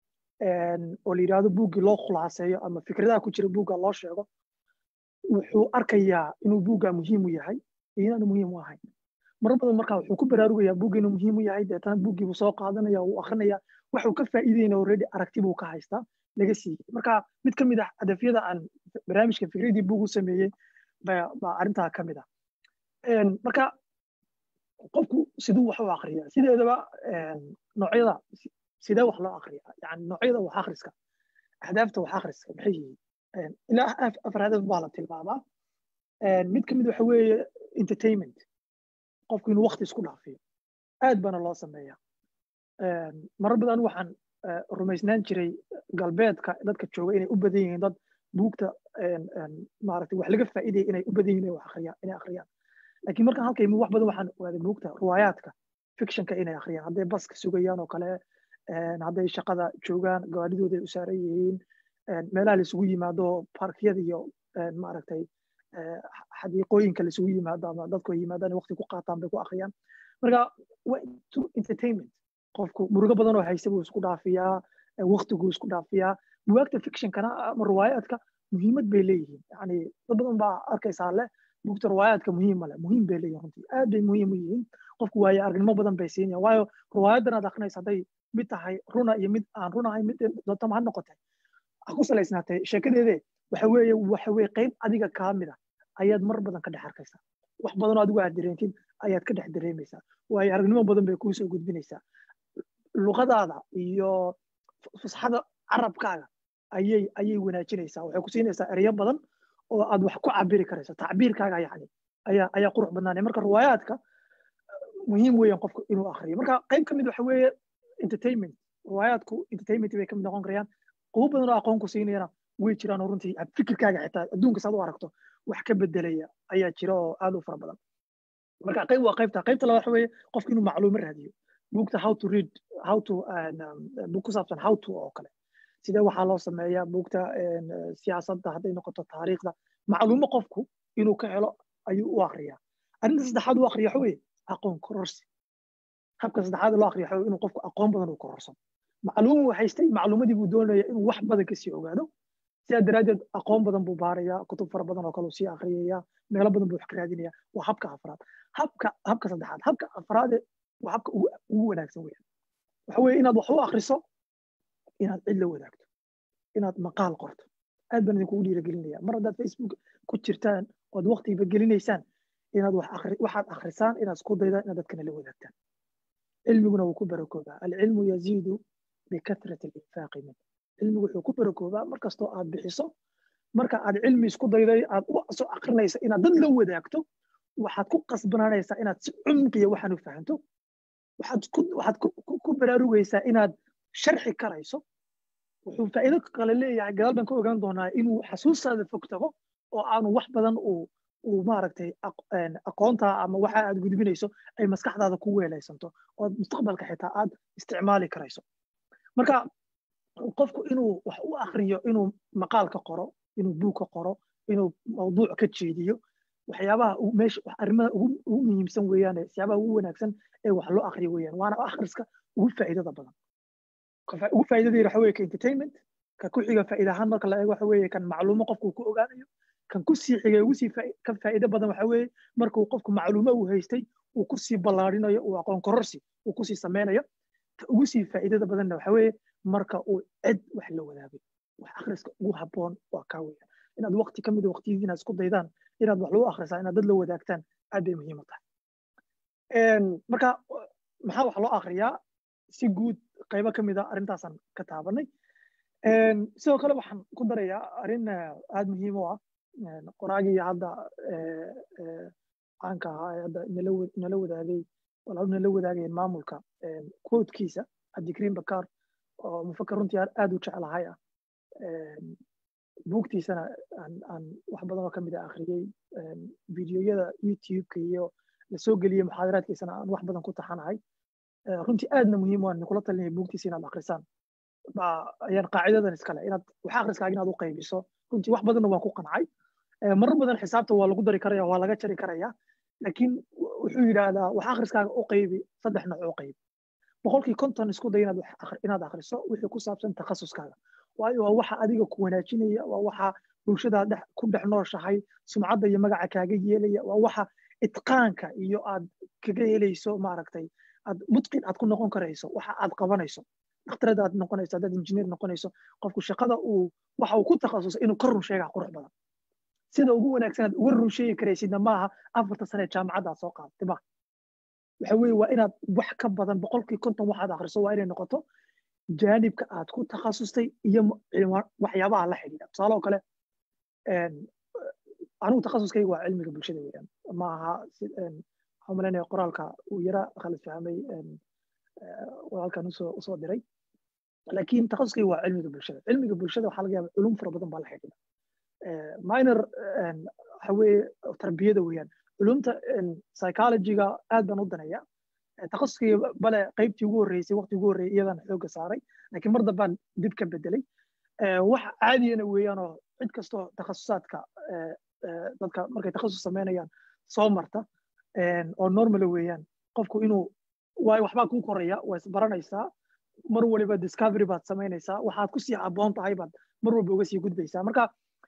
oo la yidhaahdo buuggii loo khulaaseeyo ama fikradaha ku jira buugga loo sheego wuxuu arkayaa inuu buugga muhiim u yahay iyo inaanu muhiim u ahayn marar badan marka wuxuu ku baraarugayaa buugga inuu muhiim u yahay deetana buuggii buu soo qaadanaya wuu akrinaya waxuu ka faa'iideyna already aragti buu ka haystaa laga siiyey marka mid ka mid ah hadafyada aan barnaamijka fikradii buug u sameeyey baa arrintaa ka mid ah marka qofku siduu wax u akriya sideedaba noocyada sidee wax loo akriya yani noocyada wax akhriska ahdaafta wax akhriska maxay yihiin ilaa afar hadaf baa la tilmaamaa mid ka mid waxa weeye entertainment qofku inuu wakti isku dhaafiyo aad baana loo sameeya marar badan waxaan rumaysnaan jiray galbeedka dadka jooga inay u badan yihiin dad buugta maaragtay wax laga faa'iidaya inay u badan yihiin inay wax akhriyaan inay akhriyaan laakiin markaan halka imi wax badan waxaan ogaaday buugta riwaayaadka fictionka inay akhriyaan hadday baska sugayaan oo kale hadday shaqada joogaan gawaadhidooda ay u saaran yihiin meelaha laisugu yimaado parkyada iyo maaragtay xadiiqooyinka laisugu yimaado ama dadku ay yimaadaan waqti ku qaataan bay ku akhriyaan marka entertainment qofku murugo badan oo haysta buu isku dhaafiyaa waqtiguu isku dhaafiyaa buwaagta fictionkana ama riwaayaadka muhiimad bay leeyihiin yani dad badan baa arkaysaa leh buugta riwaayaadka muhiim male muhiim bay leeyihin runtii aad bay muhiim u yihiin qofku waaye aragnimo badan bay siinayaan waayo riwaayadan aad akrinaysa hadday mid tahay runa iyo mid aan runahay mid dootama ha noqotay ha ku salaysnaatay sheekadeede waxa weeye waxa weeye qayb adiga kaa mid ah ayaad mar badan ka dhex arkaysaa wax badanoo adigu aad dareentid ayaad ka dhex dareemaysaa waayo aragnimo badan bay kuu soo gudbinaysaa luqadaada iyo fusxada carabkaaga ayay ayay wanaajinaysaa waxay ku siinaysaa ereyo badan oo aad wax ku cabiri karayso tacbiirkaaga yani ayaa ayaa qurux badnaanaya marka riwaayaadka muhiim weeyaan qofku inuu akhriyo marka qayb ka mid waxa weeye entertainment riwaayaadku entertainment bay ka mid noqon karayaan qubo badan oo aqoon ku siinayana way jiraan oo runtii fikirkaaga xitaa adduunka saad u aragto wax ka bedelaya ayaa jira oo aad u fara badan marka qayb waa qaybta qaybta labaad waxa weeye qofku inuu macluumo raadiyo buugta how to read how to buug ku saabsan how to oo kale sidee waxaa loo sameeyaa buugta siyaasadda hadday noqoto taariikhda macluumo qofku inuu ka helo ayuu u akriyaa arrinta saddexaad u akriya waxa weeye aqoon kororsi habka saddexaad loo akriya waxa inuu qofku aqoon badan uu kororso macluum uu haystay macluumadii buu doonaya inuu wax badan kasii ogaado sidaa daraaddeed aqoon badan buu baarayaa kutub fara badan oo kale uu sii akhriyaya meelo badan buu wax ka raadinaya waa habka afraad habka habka saddexaad habka afraade waa habka ugu wanaagsan weeyaan waxa weeye inaad wax u akriso inaad cid la wadaagto inaad maqaal qorto aad baan idinkugu dhiiragelinaya mar haddaad facebook ku jirtaan ood waqtigiiba gelinaysaan inaad waxaad akhrisaan inaad isku daydaan inaad dadkana la wadaagtaan cilmiguna wuu ku barakoobaa alcilmu yaziidu bikatrati alinfaaqi min cilmigu wuxuu ku barakoobaa markastoo aad bixiso marka aad cilmi isku dayday aad u soo akrinaysa inaad dad la wadaagto waxaad ku qasbanaanaysaa inaad si cumqiya waxaan u fahanto waxaad waxaad ku baraarugaysaa inaad sharxi karayso wuxuu faa'iido kale leeyahay gadaal baan ka ogaan doonaa inuu xasuustaada fog tago oo aanu wax badan uu uu maaragtay aqoonta ama waxa aad gudbinayso ay maskaxdaada ku weelaysanto oo mustaqbalka xitaa aad isticmaali karayso marka qofku inuu wax u akriyo inuu maqaal ka qoro inuu buug ka qoro inuu mawduuc ka jeediyo waxyaabaha meesha arrimaha ugu muhiimsan weeyaan siyaabaha ugu wanaagsan ee wax loo akriyo weeyaan waana akhriska ugu faa'iidada badan ugu faa'iidada waxa weeye ka entertainment ka ku xiga faa'iida ahaan marka la eego waxa weeye kan macluumo qofku ku ogaanayo kan ku sii xigay ugu sii ka faa'iido badan waxa weeye markuu qofku macluumo uu haystay uu ku sii ballaarinayo uu aqoon kororsi uu ku sii sameynayo ta ugu sii faa'iidada badanna waxa weeye marka uu cid wax la wadaagay wax akhriska ugu habboon waa kaa weeyaan inaad waqti ka mid a waqtiyadii inaad isku daydaan inaad wax lagu akhrisaa inaad dad la wadaagtaan aad bay muhiim u tahay marka maxaa wax loo akhriyaa si guud qaybo ka mid a arrintaasaan ka taabanay sidoo kale waxaan ku darayaa arrin aad muhiim u ah qoraagii hadda caanka ahaa ee hadda nala wadaagay walaaluna la wadaagayeen maamulka quotekiisa cabdikariim bakar oo mufakar runtii aad u jeclahay ah buugtiisana aan wax badan oo kamid a akhriyey videoyada youtube-ka iyo lasoo geliyey muxaadaraadkiisana aan wax badan ku taxanahay runtii aadna muhiim waan kula talinaya buugtiisa inaad akrisaan ayaan qaacidadan iskale inaad wax akhriskaaga inaad u qaybiso runtii wax badanna waan ku qancay marar badan xisaabta waa lagu dari karaya waa laga jari karaya laakiin wuxuu yidhaahdaa wax akhriskaaga u qaybi saddex nooc u qaybi boqolkii konton isku day inaad akhriso wixii ku saabsan takhasuskaaga waayo waa waxa adiga ku wanaajinaya waa waxa bulshada ku dhex nooshahay sumcadda iyo magaca kaaga yeelaya waa waxa itqaanka iyo aad kaga helayso maaragtay aad mutqin aad ku noqon karayso waxa aad qabanayso dhakhtarada aad noqonayso haddaad injineer noqonayso qofku shaqada uu waxa uu ku takhasusay inuu ka run sheegaa qurux badan sida ugu wanaagsan aad uga run sheegi karaysidna maaha afarta sane jaamacadda aad soo qaadatay ma waxa weeye waa inaad wax ka badan boqolkii konton waxaad akhriso waa inay noqoto jaanibka aad ku takhasustay iyo waxyaabaha la xidhiidha tusaale oo kale anigu takhasuskayga waa cilmiga bulshada weeyaan ma aha waxaan malaynaya qoraalka uu yara khalad fahmay walaalkan usoo usoo diray laakiin takhasuskayga waa cilmiga bulshada cilmiga bulshada waxaa laga yaaba culum fara badan baa la xidhiidha minor waxa weeye tarbiyada weeyaan culumta psychologyga aad baan u danaya takhasuskayga bale qaybtii ugu horreysay waqti ugu horreeyay iyadaan xoogga saaray laakiin mar dambaan dib ka bedelay wax caadiyana weeyaanoo cid kastoo takhasusaadka dadka markay takhasus samaynayaan soo marta oo normala weeyaan qofku inuu waayo waxbaa kuu koraya waa isbaranaysaa mar waliba discovery baad samaynaysaa waxaad kusii aboon tahay baad mar walba uga sii gudbaysaa marka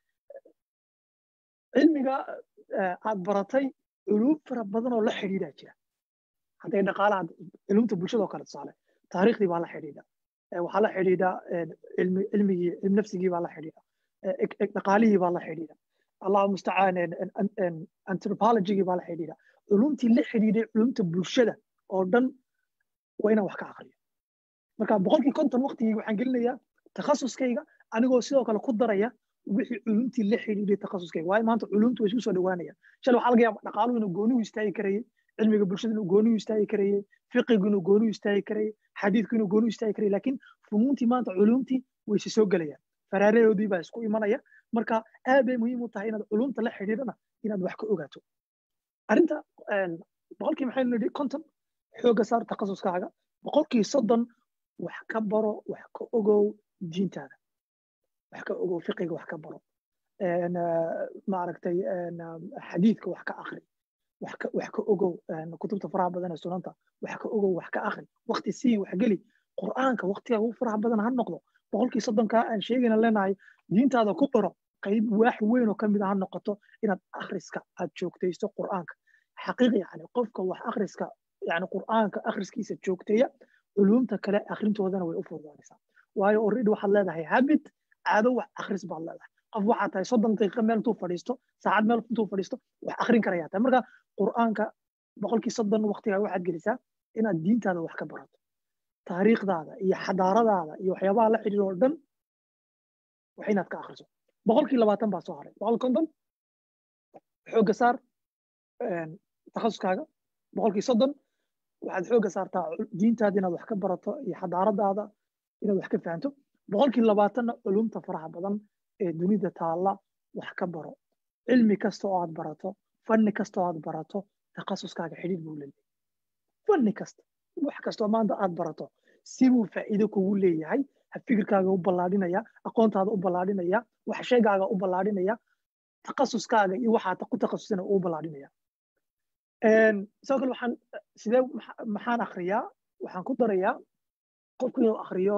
cilmiga aad baratay culum fara badan oo la xidhiidhaa jira hadday dhaqaalaha culumta bulshada oo kale tusaale taariikhdii baa la xidhiidha waxaa la xidhiidha cilmigii cilm nafsigii baa la xidhiidha dhaqaalihii baa la xidhiidha allahu mustacaan anthropologygii baa la xidhiidha culumtii la xidhiidhay culumta bulshada oo dhan waa inaan wax ka aqriyo marka boqolkii konton waqtigii waxaan gelinayaa takhasuskayga anigoo sidoo kale ku daraya wixii culumtii la xidhiidhay takhasuskayga waayo maanta culumtu way isku soo dhawaanayaan shalay waxaa laga yaaba dhaqaaluhu inuu goonihu istaagi karayay cilmiga bulshada inuu goonihu istaagi karayay fiqigu inuu goonihu istaagi karayay xadiidku inuu goonihu istaagi karayay laakiin funuuntii maanta culumtii way si soo gelayaan faraaradoodii baa isku imanaya marka aad bay muhiim u tahay inaad culumta la xidhiidhana inaad wax ka ogaato arrinta boqolkii maxaynu nidhi konton xoogga saar takhasuskaaga boqolkii soddon wax ka baro wax ka ogow diintaada wax ka ogow fiqiga wax ka baro maaragtay xadiidka wax ka akri wax ka ogow kutubta faraha badan ee sunanta wax ka ogow wax ka akri waqti sii wax geli qur'aanka waqtiga ugu faraha badan ha noqdo boqolkii soddonkaa aan sheegayna leenahay diintaada ku baro qayb waax weyn oo kamid a ha noqoto inaad akhriska aad joogtaysto qur'aanka xaqiiq yani qofka wax akhriska yani qur'aanka akhriskiisa joogteeya culumta kale akhrintoodana way u fududaanaysaa waayo already waxaad leedahay habit caado wax akhris baad leedahay qof waxaad tahay soddon daqiiqa meel intuu fadhiisto saacad meel intuu fadhiisto wax akhrin karayaa tahay marka qur'aanka boqolkii soddon waqtigaa waxaad gelisaa inaad diintaada wax ka barato taariikhdaada iyo xadaaradaada iyo waxyaabaha la xidhiir oo dhan wax inaad ka akhriso boqolkii labaatan baa soo haray boqol konton xoogga saar takhasuskaaga boqolkii soddon waxaad xoogga saartaa diintaada inaad wax ka barato iyo xadaaradaada inaad wax ka fahanto boqolkii labaatanna culumta faraha badan ee dunida taalla wax ka baro cilmi kasta oo aad barato fanni kasta oo aad barato takhasuskaaga xidhiir buu leeyahay fanni kasta wax kastoo maanta aad barato sibuu faa'iido kugu leeyahay fikirkaaga u ballaadhinaya aqoontaada u ballaadhinaya wax sheegaaga u ballaadhinaya takhasuskaaga iyo waxaad ku takhasusana uu ballaadhinaya sidoo kale waxaan sidee maxaan akhriyaa waxaan ku darayaa qofku inuu akhriyo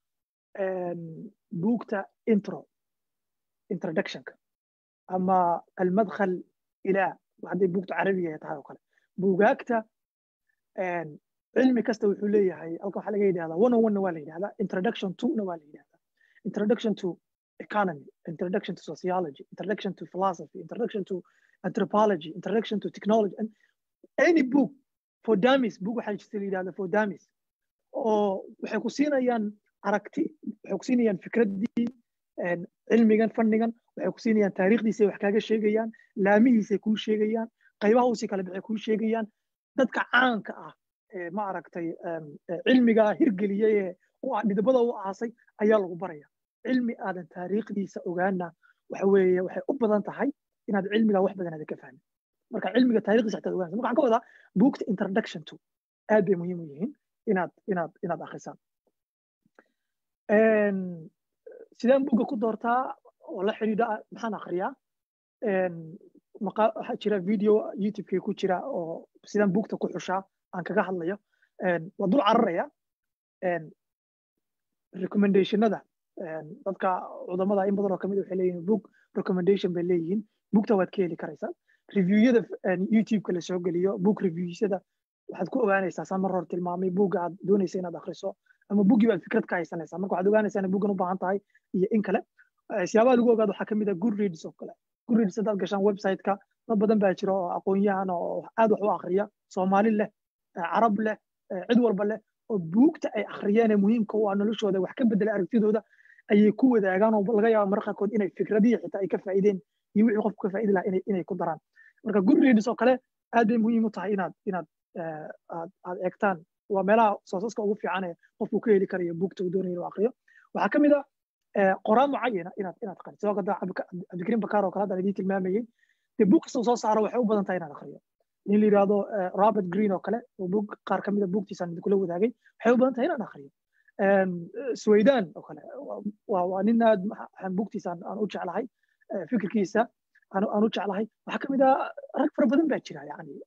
buugta intro introductionka ama almadkhal ilaa hadday buugta carabiga tahay oo kale buugaagta cilmi kasta wuxuu leeyahay halka waxaa laga yidhahdaa one on one na waa la yidhahdaa introduction to na waa la yidhahdaa introduction to economy introduction to sociology introduction to philosophy introduction to anthropology introduction to technology and any book for dummies book waxaa jirta la yidhahda for dummies oo waxay ku siinayaan aragti waxay ku siinayaan fikraddii cilmigan fannigan waxay ku siinayaan taariikhdiisay wax kaaga sheegayaan laamihiisay kuu sheegayaan qaybaha usii kala baxay kuu sheegayaan dadka caanka ah ma aragtay cilmigaa hirgeliyey ee dhidibada u aasay ayaa lagu baraya cilmi aadan taariikhdiisa ogaana waxa weeye waxay u badan tahay inaad cilmigaa wax badan aadan ka fahmin marka cilmiga taariikhdiisa xitaad ogaanaysa marka waxaan ka wadaa buugta introduction to aad bay muhiim u yihiin inaad inaad inaad akhrisaan sideen buugga ku doortaa oo la xidhiidha maxaan akhriyaa waxaa jira video youtubekii ku jira oo sidaan buugta ku xushaa aan kaga hadlayo waa dul cararaya recommendationada dadka cudamada in badan oo kamid waxay leeyihin book recommendation bay leeyihiin buugta waad ka heli karaysaa reviewada youtubeka la soo geliyo book reviewsada waxaad ku ogaanaysaa saan mar hore tilmaamay buugga aad doonaysa inaad akhriso ama buuggii baad fikrad ka haysanaysaa marka waxaad ogaanaysaa inay buuggan u baahan tahay iyo in kale siyaabaha lagu ogaado waxaa kamid ah good reads oo kale good reads haddaad gashaan websiteka dad badan baa jira oo aqoon-yahan oo aad wax u akhriya soomaali leh carab leh cid walba leh oo buugta ay akhriyeen ee muhiimka u ah noloshooda wax ka bedela aragtidooda ayay ku wadaagaan oo laga yaaba mararka qaarkood inay fikradihii xitaa ay ka faa'iideen iyo wixii qofku ka faa'idi lahaa inay ku daraan marka good reads oo kale aad bay muhiim u tahay inaad inaad aad aad eegtaan waa meelaha soosaska ugu fiican ee qofku ka heli karayo buugta uu doonayo inuu akhriyo waxaa ka mid ah qoraan mucayana inaad inaad qariso sidoo kale cabdikariim bakaar oo kale haddaan idiin tilmaamayey dee buug kasta soo saaro waxay u badan tahay inaad akhriyo nin la yidhaahdo robert green oo kale oo buug qaar ka mida buugtiisaan idinkula wadaagay waxay u badan tahay inaan akhriyo swaydan oo kale waa nin aad buugtiisa aan u jeclahay fikirkiisa aan u jeclahay waxaa ka mid ah rag fara badan baa jira yani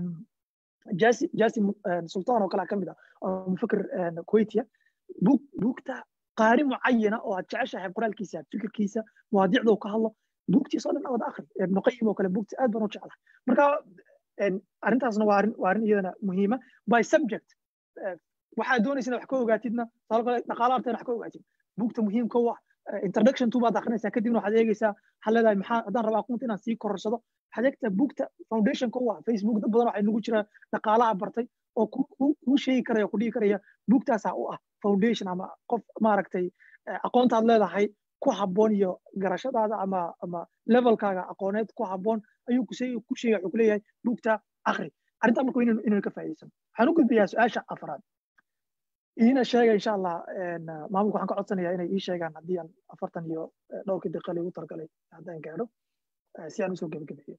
jasi jasi sultan oo kale ka mid ah oo mufakir kuwaitiya buug buugta qaari mucayana oo aad jeceshahay qoraalkiisa fikirkiisa mawaadiicda ka hadlo buugtiisa oo dhan wada akhri ibnu qayim oo kale buugta aad baan u jeclahay marka arrintaasna waa arrin waa arrin iyadana muhiima by subject waxaad doonaysa wax ka ogaatidna sabab kale dhaqaala arteen wax ka ogaatid buugta muhiimka u ah introduction to baad akrinaysaa kadibna waxaad eegaysaa waxaad leedahay maxaa haddaan rabaa aqoonta inaan sii kororsado waxaad eegtaa buugta foundationka u ah facebook dad badan waxay nagu jiraan dhaqaalaha bartay oo kuu sheegi karaya ku dhihi karaya buugtaasaa u ah foundation ama qof maaragtay aqoontaad leedahay ku habboon iyo garashadaada ama ama levelkaaga aqooneed ku habboon ayuu ku sheegi ku sheegay wuxuu ku leeyahay buugta akri arrintaa marka inaynu inaynu ka faa'iidaysano waxaan u gudbayaa su-aasha afraad iina sheega insha allah maamulka waxaan ka codsanayaa inay ii sheegaan haddii aan afartan iyo dhowrkii daqiiqa igu talgalay haddaan gaadho si aan usoo gebagabeeyo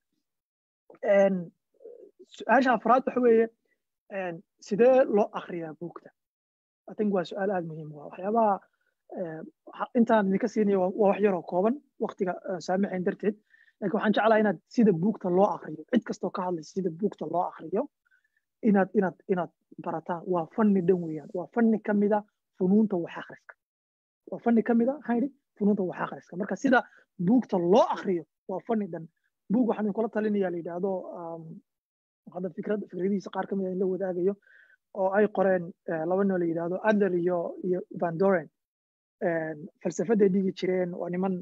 su-aasha afraad waxa weeye sidee loo akriyaa buugta i think waa su-aal aada muhiim waa waxyaabaha intaan idinka siinayo waa wax yaroo kooban waktiga saamaxayn darteed laakiin waxaan jeclaa inaad sida buugta loo akriyo cid kastoo ka hadlaysa sida buugta loo akriyo inaad inaad inaad barataan waa fanni dhan weeyaan waa fanni ka mida funuunta wax akhriska waa fanni ka mida maxaan yidhi funuunta wax akhriska marka sida buugta loo akriyo waa fanni dhan buug waxaan idinkula talinayaa la yidhaahdo hadda fikrad fikradihiisa qaar ka mida in la wadaagayo oo ay qoreen laba noo la yidhaahdo adler iyo iyo van doren falsafaday dhigi jireen waa niman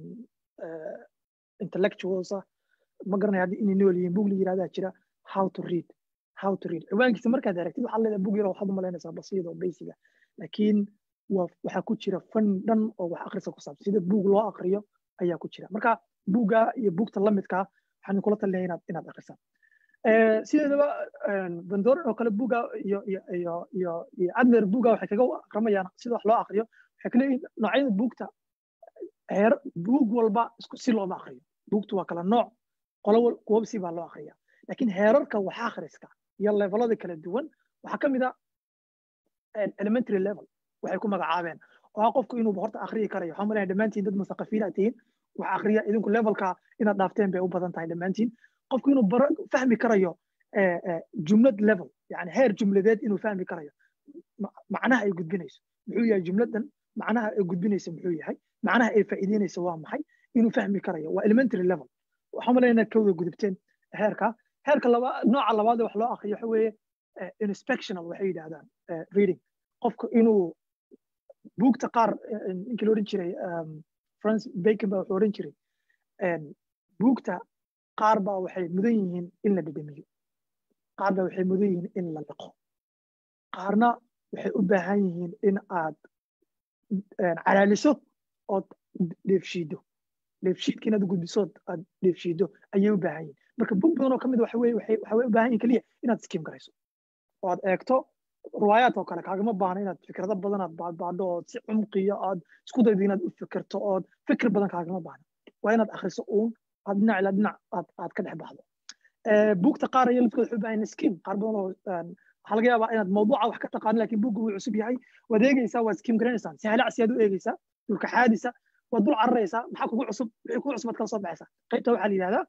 intellectuals ah ma garanaya haddii inay nool yihiin buug la yidhahdaa jira how to read how to read ciwaankiisa markaad aragtid waxaad leedahay buug yar waxaad u malaynaysaa basiid oo basiga laakiin waxaa ku jira fan dhan oo wax akrisa ku saabsan sida buug loo akriyo ayaa ku jira marka buugga iyo buugta lamidkaa waxaan kula talinaya inaad inaad akrisaan sideedaba bandoran oo kale buugga iyo iyo iyo iyo iyo adler buugga waxay kaga akramayaan sida wax loo akriyo waxay kaleeyihin noocyada buugta heer buug walba isku si looma akriyo buugtu waa kala nooc qolo kuwaba si baa loo akriya laakiin heerarka wax akhriska iyo levelada kala duwan waxaa ka mid a elementary level waxay ku magacaabeen oo ah qofku inuu horta akhriyi karayo waxaan malaya dhammaantiin dad musaqifiin aad tihiin wax akhriya idinku levelka inaad dhaafteen bay u badan tahay dhammaantiin qofku inuu bara fahmi karayo jumlad level yani heer jumladeed inuu fahmi karayo macnaha ay gudbinayso muxuu yahay jumladan macnaha ay gudbinaysa muxuu yahay macnaha ay faa'iideynaysa waa maxay inuu fahmi karayo waa elementary level waxaan malaya inaad ka wada gudubteen heerka heerka laba nooca labaad wax loo akriyo waxa weeye inspectional waxay yidhahdaan reading qofku inuu buugta qaar ninkii la odhan jiray france bacon baa wuxuu odhan jiray buugta qaar baa waxay mudan yihiin in la dhedhemiyo qaar baa waxay mudan yihiin in la liqo qaarna waxay u baahan yihiin in aad calaaliso ood dheefshiido dheefshiidka inaad gudbisood aad dheefshiido ayay u baahan yihiin marka buug badan oo ka mid waxa weye waxay waxay u baahan yihin keliya inaad skim garayso oo aad eegto riwaayaad oo kale kaagama baahna inaad fikrado badan aad baadbaadho oo si cumqiyo aad isku daydo inaad u fikirto ood fikir badan kaagama baahna waa inaad akhriso uun aad dhinac ilaa dhinac aad aad ka dhex baxdo buugta qaar iyo lafkooda wuxuu baahan skim qaar badan oo waxaa laga yaabaa inaad mawduuca wax ka taqaano laakiin buugga wuu cusub yahay waad eegeysaa waad skim garanaysaan si halacsi aad u eegeysaa dulka xaadisa waad dul cararaysaa maxaa kugu cusub wixii kugu cusub aad kala soo baxaysaa qaybta waxaa la yidhahdaa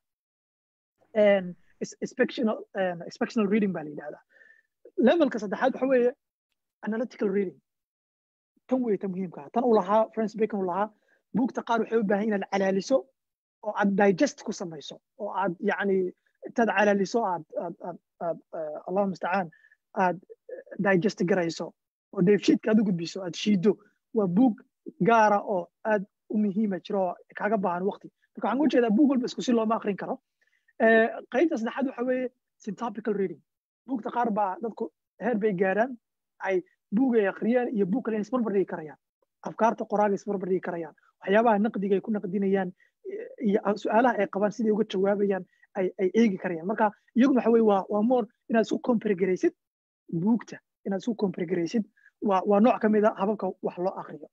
inspectional reading baa la yidhahdaa levelka saddexaad waxa weeye analytical reading tan wey ta muhiimka tan uu lahaa francis bacon uu lahaa buugta qaar waxay u baahan inaad calaaliso oo aad digest ku samayso oo aad yacni intaad calaaliso aad aad aad aad allahu mustacaan aad digest garayso oo dheefshiidka aad u gudbiso aad shiido waa buug gaara oo aad u muhiima jiro oo kaaga baahan waqti marka waxaan u jeedaa buug walba isku si looma akrin karo qaybta saddexaad waxa weeye syntopical reading buugta qaar baa dadku heer bay gaaraan ay buug ay akhriyaan iyo buug kale isbarbar dhigi karayaan afkaarta qoraaga isbarbar dhigi karayaan waxyaabaha naqdiga ay ku naqdinayaan iyo su-aalaha ay qabaan siday uga jawaabayaan ay ay eegi karayaan marka iyaguna waxa weye waa waa more inaad isku compare garaysid buugta inaad isku compare garaysid waa waa nooc ka mid a hababka wax loo akriyo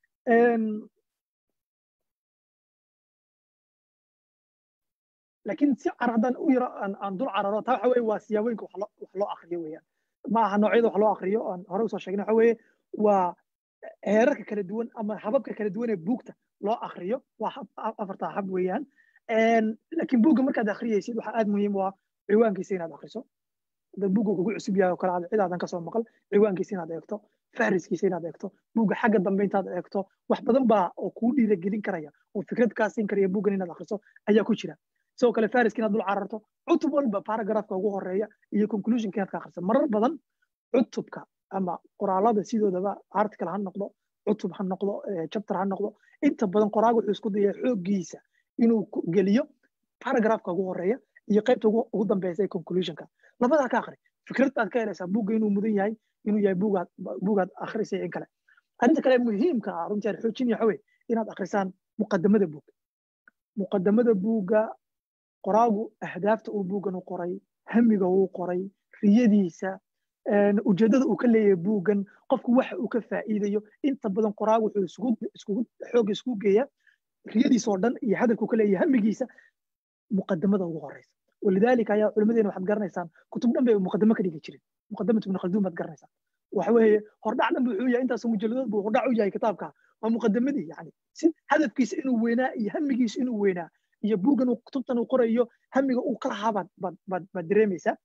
laakiin si car haddaan u yaro aan dul cararo taa waxa weye waa siyaabooyinka wax loo akriyo weeyaan ma aha noocyada wax loo akriyo aan hore usoo sheegnay waxa weeye waa heerarka kala duwan ama hababka kala duwan ee buugta loo akriyo waa afartaa hab weeyaan laakiin buugga markaad akhriyaysid waxaa aad muhiim u ah ciwaankiisa inaad akriso hadda buugga kugu cusub yahay oo kale aad cidaadan kasoo maqal ciwaankiisa inaad eegto fahriskiisa inaad eegto buugga xagga dambe intaad eegto wax badan baa oo kuu dhiiragelin karaya oo fikrad kaa siin karaya buuggan inaad akriso ayaa ku jira sidoo kale fariska inaad dul cararto cutub walba paragraafka ugu horeeya iyo conclusionka inaad ka akhriso marar badan cutubka ama qoraalada sidoodaba article ha noqdo cutub ha noqdo chapter ha noqdo inta badan qoraaga wuxuu isku dayaya xooggiisa inuu geliyo paragraafka ugu horeeya iyo qaybta ugu dambeysa ee conclusionka labadaa ka akhri fikrad baad ka helaysaa buugga inuu mudan yahay inuu yahay buugaad buugaad akhrisay in kale arrinta kale muhiimka ah runtii aan xoojinaya waxa weye inaad akhrisaan muqadamada buugga muqadamada buugga qoraagu ahdaafta uu buuggan u qoray hamiga uu qoray riyadiisa ujeeddada uu ka leeyahay buuggan qofku waxa uu ka faa'iidayo inta badan qoraagu wuxuu isugu iskugu xoogga isku geeya riyadiisa oo dhan iyo hadalku ka leeyahay hamigiisa muqadamada ugu horeysa walidaalika ayaa culimadeena waxaad garanaysaan kutub dhan bay muqadamo ka dhigi jirin muqadamat ibn khalduun baad garanaysaan waxa weeye hordhac dhan wuxuu yahay intaas mujalladood buu hordhac u yahay kitaabka waa muqadamadii yani si hadafkiisa inuu weynaa iyo hamigiisa inuu weynaa iyo buuggan uu kutubtan uu qorayo hamiga uu ka lahaa baad baad baad baad dareemaysaa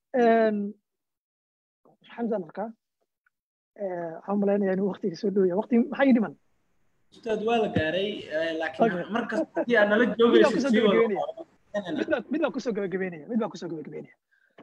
xamsan arkaa waxaan malaynayaa inuu waqtiga soo dhowya waqti maxaa ii dhiman ustaad waa la gaaray laakiin markas haddii aad nala joogaysid sii wada mid baan kusoo gabagabeynaya mid baan kusoo gabagabeynaya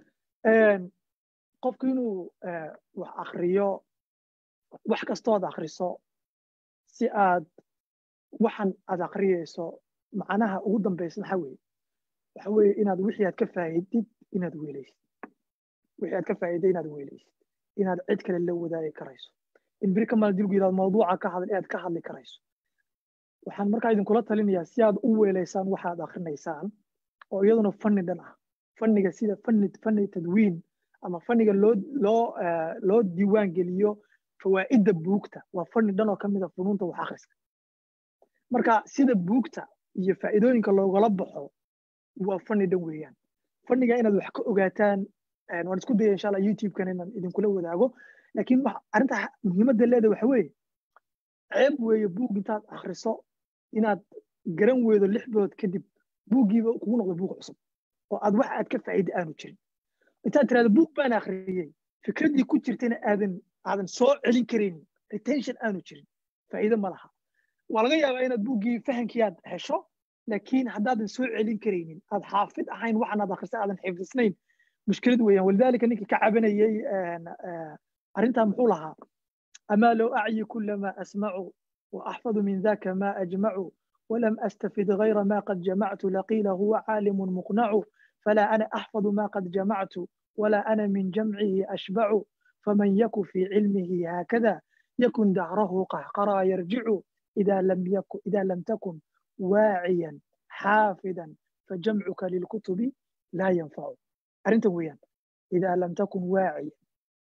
qofku inuu wax akriyo wax kastood akriso si aad waxan aad akriyeyso macnaha ugu dambeysa maxaa weeye waxa weeye inaad wixii aad ka faa'iidid inaad weelaysid wixii aad ka faa'iiday inaad weelaysid inaad cid kale la wadaagi karayso in beri kamal dilgu yidhahdo mawduuca ka hadal inaad ka hadli karayso waxaan markaa idinkula talinayaa si aad u weelaysaan waxaad akrinaysaan oo iyaduna fanni dhan ah fanniga sida fanni fanni tadwiin ama fanniga loo loo loo diiwaan geliyo fawaa'idda buugta waa fanni dhan oo ka mid a funuunta wax akhriska marka sida buugta iyo faa'iidooyinka loogala baxo waa fanni dhan weeyaan fanniga inaad wax ka ogaataan waan isku daya insha allah youtube-kan inaan idinkula wadaago laakiin arrinta muhiimadda leeda waxa weeye ceeb weeye buug intaad akhriso inaad garan weydo lix bilood kadib buuggiiba kugu noqdo buug cusub oo aad wax aad ka faa'iida aanu jirin intaad tirahdo buug baan akhriyey fikraddii ku jirtayna aadan aadan soo celin karaynin retention aanu jirin faa'iido ma laha waa laga yaabaa inaad buuggii fahamkii aad hesho laakiin haddaadan soo celin karaynin aad xaafid ahayn waxan aad akhrisa aadan xifdisnayn mushkilad weeyaan walidaalika ninkii ka cabanayay arrintaa muxuu lahaa amaa low acyi kula ma asmacu وأحفظ من ذاك ما أجمع ولم أستفد غير ما قد جمعت لقيل هو عالم مقنع فلا أنا أحفظ ما قد جمعت ولا أنا من جمعه أشبع فمن يك في علمه هكذا يكن دهره قهقرا يرجع إذا لم يكن إذا لم تكن واعيا حافظا فجمعك للكتب لا ينفع أرنت ويان إذا لم تكن واعيا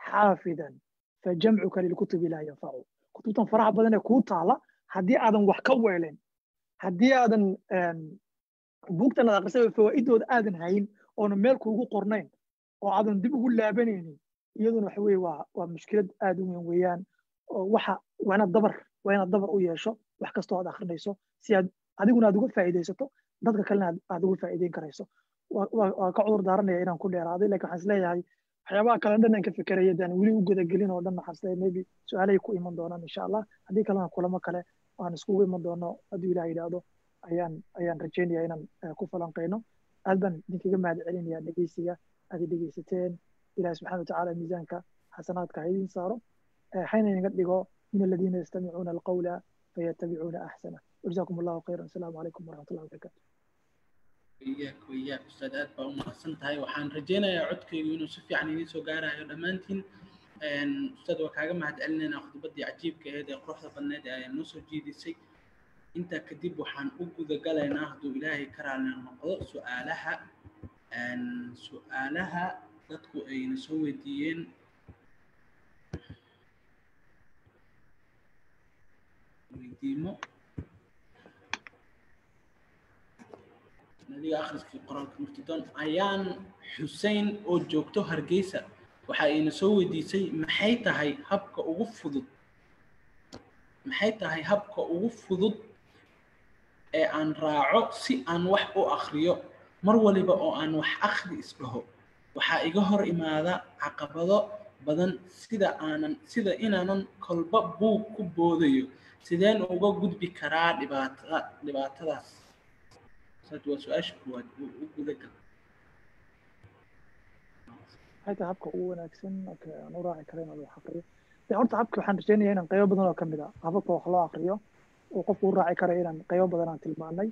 xaafidan fajamcuka lilkutubi laa yanfacu kutubtan faraha badan ee kuu taala haddii aadan wax ka weelen haddii aadan buugtan aad akrisay fawaa'idooda aadan hayn oona meel kuugu qornayn oo aadan dib ugu laabanaynin iyaduna waxa weye waa waa mushkilad aad u weyn weeyaan oo waxa waa inaad dabar waa inaad dabar u yeesho wax kastoo aad akrinayso si aad adiguna aad uga faa'iidaysato dadka kalena aad uga faa'iideyn karayso waa ka cudur daaranaya inaan ku dheeraaday lakin waxaan isleeyahay waxyaabaha kale dhan aan ka fikeraya daan weli u gudagelin oo dhan waxaan isleeyahay maybe su-aalahay ku iman doonaan insha allah haddii kalena kulamo kale aan iskugu iman doono hadduu ilaah yidhaahdo ayaan ayaan rajaynaya inaan ku falanqeyno aad baan idinkaga mahad celinaya dhegeysiga aad dhegeysateen ilahi subxana watacaala miisaanka xasanaadka ha idin saaro hayna inaga dhigo min aladiina yastamicuuna alqawla fayatabicuuna axsana wajazakum allahu khayran asalaamu calaykum waraxmat ullahi wabarakatu iyaak iyaak ustaad aad baa u mahadsan tahay waxaan rajaynayaa codkaygu inuu si fiican idiin soo gaarayo dhammaantiin ustaad waa kaaga mahad celinaynaa khudbaddii cajiibka aheed ee quruxda badneed ee ayaa noo soo jiidisay intaa kadib waxaan u gudagalaynaa hadduu ilaahay ka raali noqdo su-aalaha su-aalaha dadku ayna soo weydiiyeen weydiimo nadiga akhriskii qoraalka murtidon ayaan xusein oo joogto hargeysa waxa ayna soo weydiisay maxay tahay habka ugu fudud maxay tahay habka ugu fudud ee aan raaco si aan wax u akriyo mar waliba oo aan wax akhri isdhaho waxaa iga hor imaada caqabado badan sida aanan sida inaanan kolba buug ku boodayo sideen uga gudbi karaa dhibaatada dhibaatadaas saas waa su-aasha kuwaad u gudagal maxay tahay habka ugu wanaagsan aan u raaci karo inaad wax akriyo de horta habka waxaan rajaynaya inaan qaybo badan oo kamid a hababka wax loo akriyo oo qofku u raaci karo inaan qaybo badan aan tilmaanay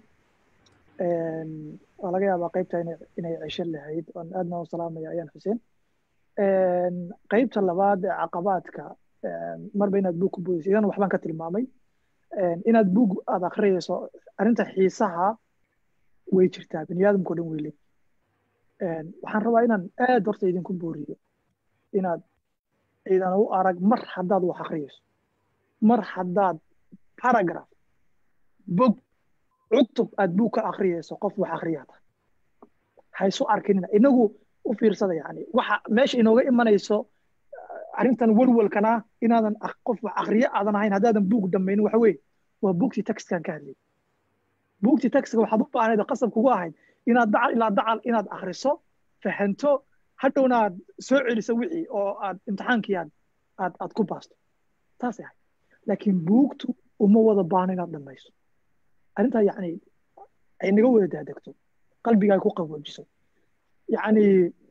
waa laga yaabaa qaybta inay cesho lahayd oan aadna u salaamaya ayaan xuseen qaybta labaad ee caqabaadka marba inaad buug ku boodayso idan waxbaan ka tilmaamay inaad buug aad akhriyayso arrinta xiisaha way jirtaa bini aadamkao dhan wey leeyihin waxaan rabaa inaan aad horta idinku booriyo inaad idan u arag mar haddaad wax akhriyayso mar haddaad paragraph bog cutub aad buug ka akhriyayso qof wax akhriyaa tahay haysu arkinina inagu u fiirsada yani waxa meesha inooga imanayso arrintan walwalkana inaadan qof wax akhriyo aadan ahayn haddaadan buug dhamaynin waxa weye waa buugtii textkan ka hadlayay buugtii textka waxaad u baahnayd qasab kugu ahayd inaad dacal ilaa dacal inaad akhriso fahanto hadhowna aad soo celiso wixii oo aad imtixaankii aad aad aad ku baasto taasay ahayd laakiin buugtu uma wada baahno inaad dhamayso arrintaa yacni ay naga wada daadegto qalbiga ay ku qaboojiso yacni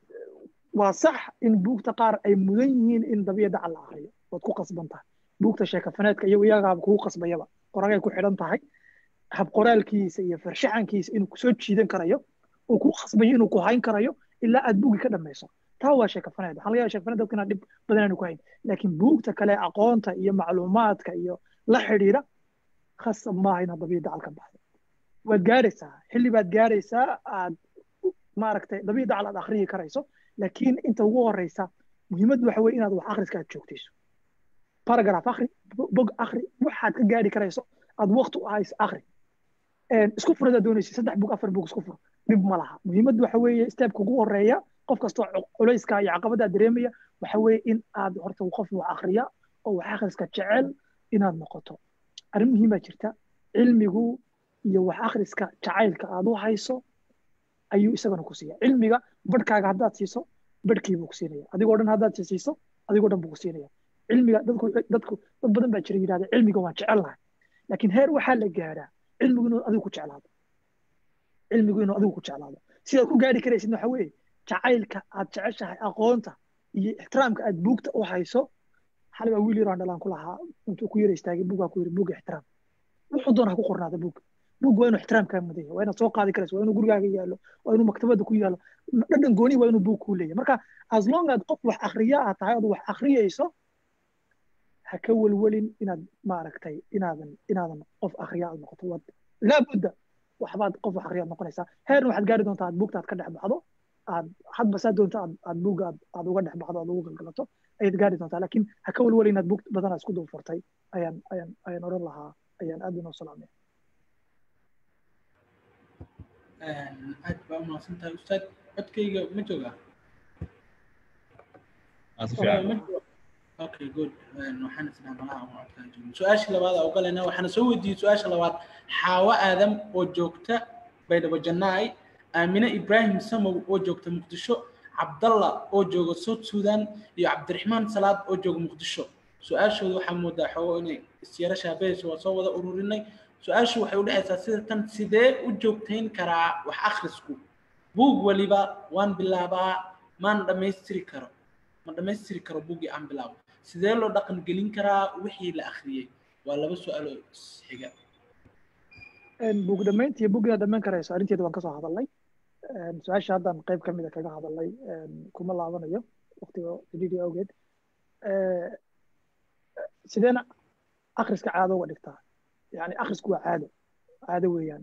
waa sax in buugta qaar ay mudan yihiin in dabiya dacal la akriyo waad ku qasban tahay buugta sheekafaneedka iyo iyagaaba kugu qasbayaba qoragay ku xidhan tahay hab qoraalkiisa iyo farshaxankiisa inuu kusoo jiidan karayo uu ku qasbayo inuu ku hayn karayo ilaa aad buugi ka dhamayso taa waa sheekafaneed waxaa laga yaaba sheekafaneed dadka inaan dhib badan aanu ku hayn laakiin buugta kale aqoonta iyo macluumaadka iyo la xidhiidha khasab maaha inaad dabiya dacal ka baxdo waad gaaraysaa xilli baad gaaraysaa aad maaragtay dabiya dacal aad akhriyi karayso laakiin inta ugu horeysa muhiimaddu waxa weye inaad wax akhriska aad joogtayso paragraph akhri bog akhri waxaad ka gaari karayso aad waqti u ahayso akhri isku fur hadaad doonaysa saddex bug afar bug isku fur dhib ma laha muhiimaddu waxa weeye steepka ugu horeeya qof kastoo culayska iyo caqabadaad dareemaya waxa weeye in aad horta qof wax akhriya oo wax akhriska jecel inaad noqoto arrin muhiimaa jirta cilmigu iyo wax akhriska jacaylka aad u hayso ayuu isagana ku siiya cilmiga badhkaaga haddaad siiso badhkii buu ku siinaya adigoo dhan haddaad siiso adigoo dhan buu ku siinaya cilmiga dadku dadku dad badan baa jira yidhahda cilmiga waan jecelnahay laakiin heer waxaa la gaadhaa cilmigu inuu adigu ku jeclaado cilmigu inuu adigu ku jeclaado sidaad ku gaari karaysid waxa weeye jacaylka aad jeceshahay aqoonta iyo ixtiraamka aad buugta u hayso xalay baa wiil yaraan dhalaan ku lahaa intuu ku yara istaagay buugaa ku yiri buuga ixtiraam wuxuu doona ha ku qornaada buuga buug waa inuu ixtiraamkaa mudan yahay waa inaad soo qaadi karayso waa inuu gurigaaga yaallo waa inuu maktabada ku yaallo dhadhan gooni waa inuu buug kuu leeyahay marka as long aad qof wax akhriya aad tahay ood wax akhriyayso ha ka welwelin inaad maaragtay inaadan inaadan qof akhriya aad noqoto waad laabudda waxbaad qof wax akhriya aad noqonaysaa heerna waxaad gaari doontaa aad buugta aad ka dhex baxdo aad hadba saa doonto aad aad buugga aad aad uga dhex baxdo aad ugu galgalato ayaad gaari doontaa laakiin ha ka walwala inaad bug badanaa isku dul furtay ayaan ayaan ayaan odhan lahaa ayaan aad inoo salaamaya aad baa umahadsan tahay ustaad codkayga ma joogaa okay good waxaan isdhaa malaha uma codkaa joogin su-aasha labaad aa ugalayna waxaana soo weydiiyey su-aasha labaad xaawo aadam oo joogta baydhabo jannaay aamine ibraahim samow oo joogta muqdisho cabdalla oo jooga south sudan iyo cabdiraxmaan salaad oo jooga muqdisho su-aashooda waxaa moodaa xoogo inay isyara shaabahayso waa soo wada ururinay su-aashu waxay udhexaysaa sida tan sidee u joogtayn karaa wax akhrisku buug waliba waan bilaabaa maan dhammaystiri karo ma dhammaystiri karo buuggii aan bilaabo sidee loo dhaqan gelin karaa wixii la akhriyey waa laba su-aalo xiga buug dhammaynta iyo buugida dhammayn karayso arrinteeda waan kasoo hadalnay su-aasha haddaan qayb ka mida kaga hadalnay kuma laabanayo waqtiga cidhiidhi awgeed sideena akhriska caado uga dhigtaa yani akhrisku waa caado caado weeyaan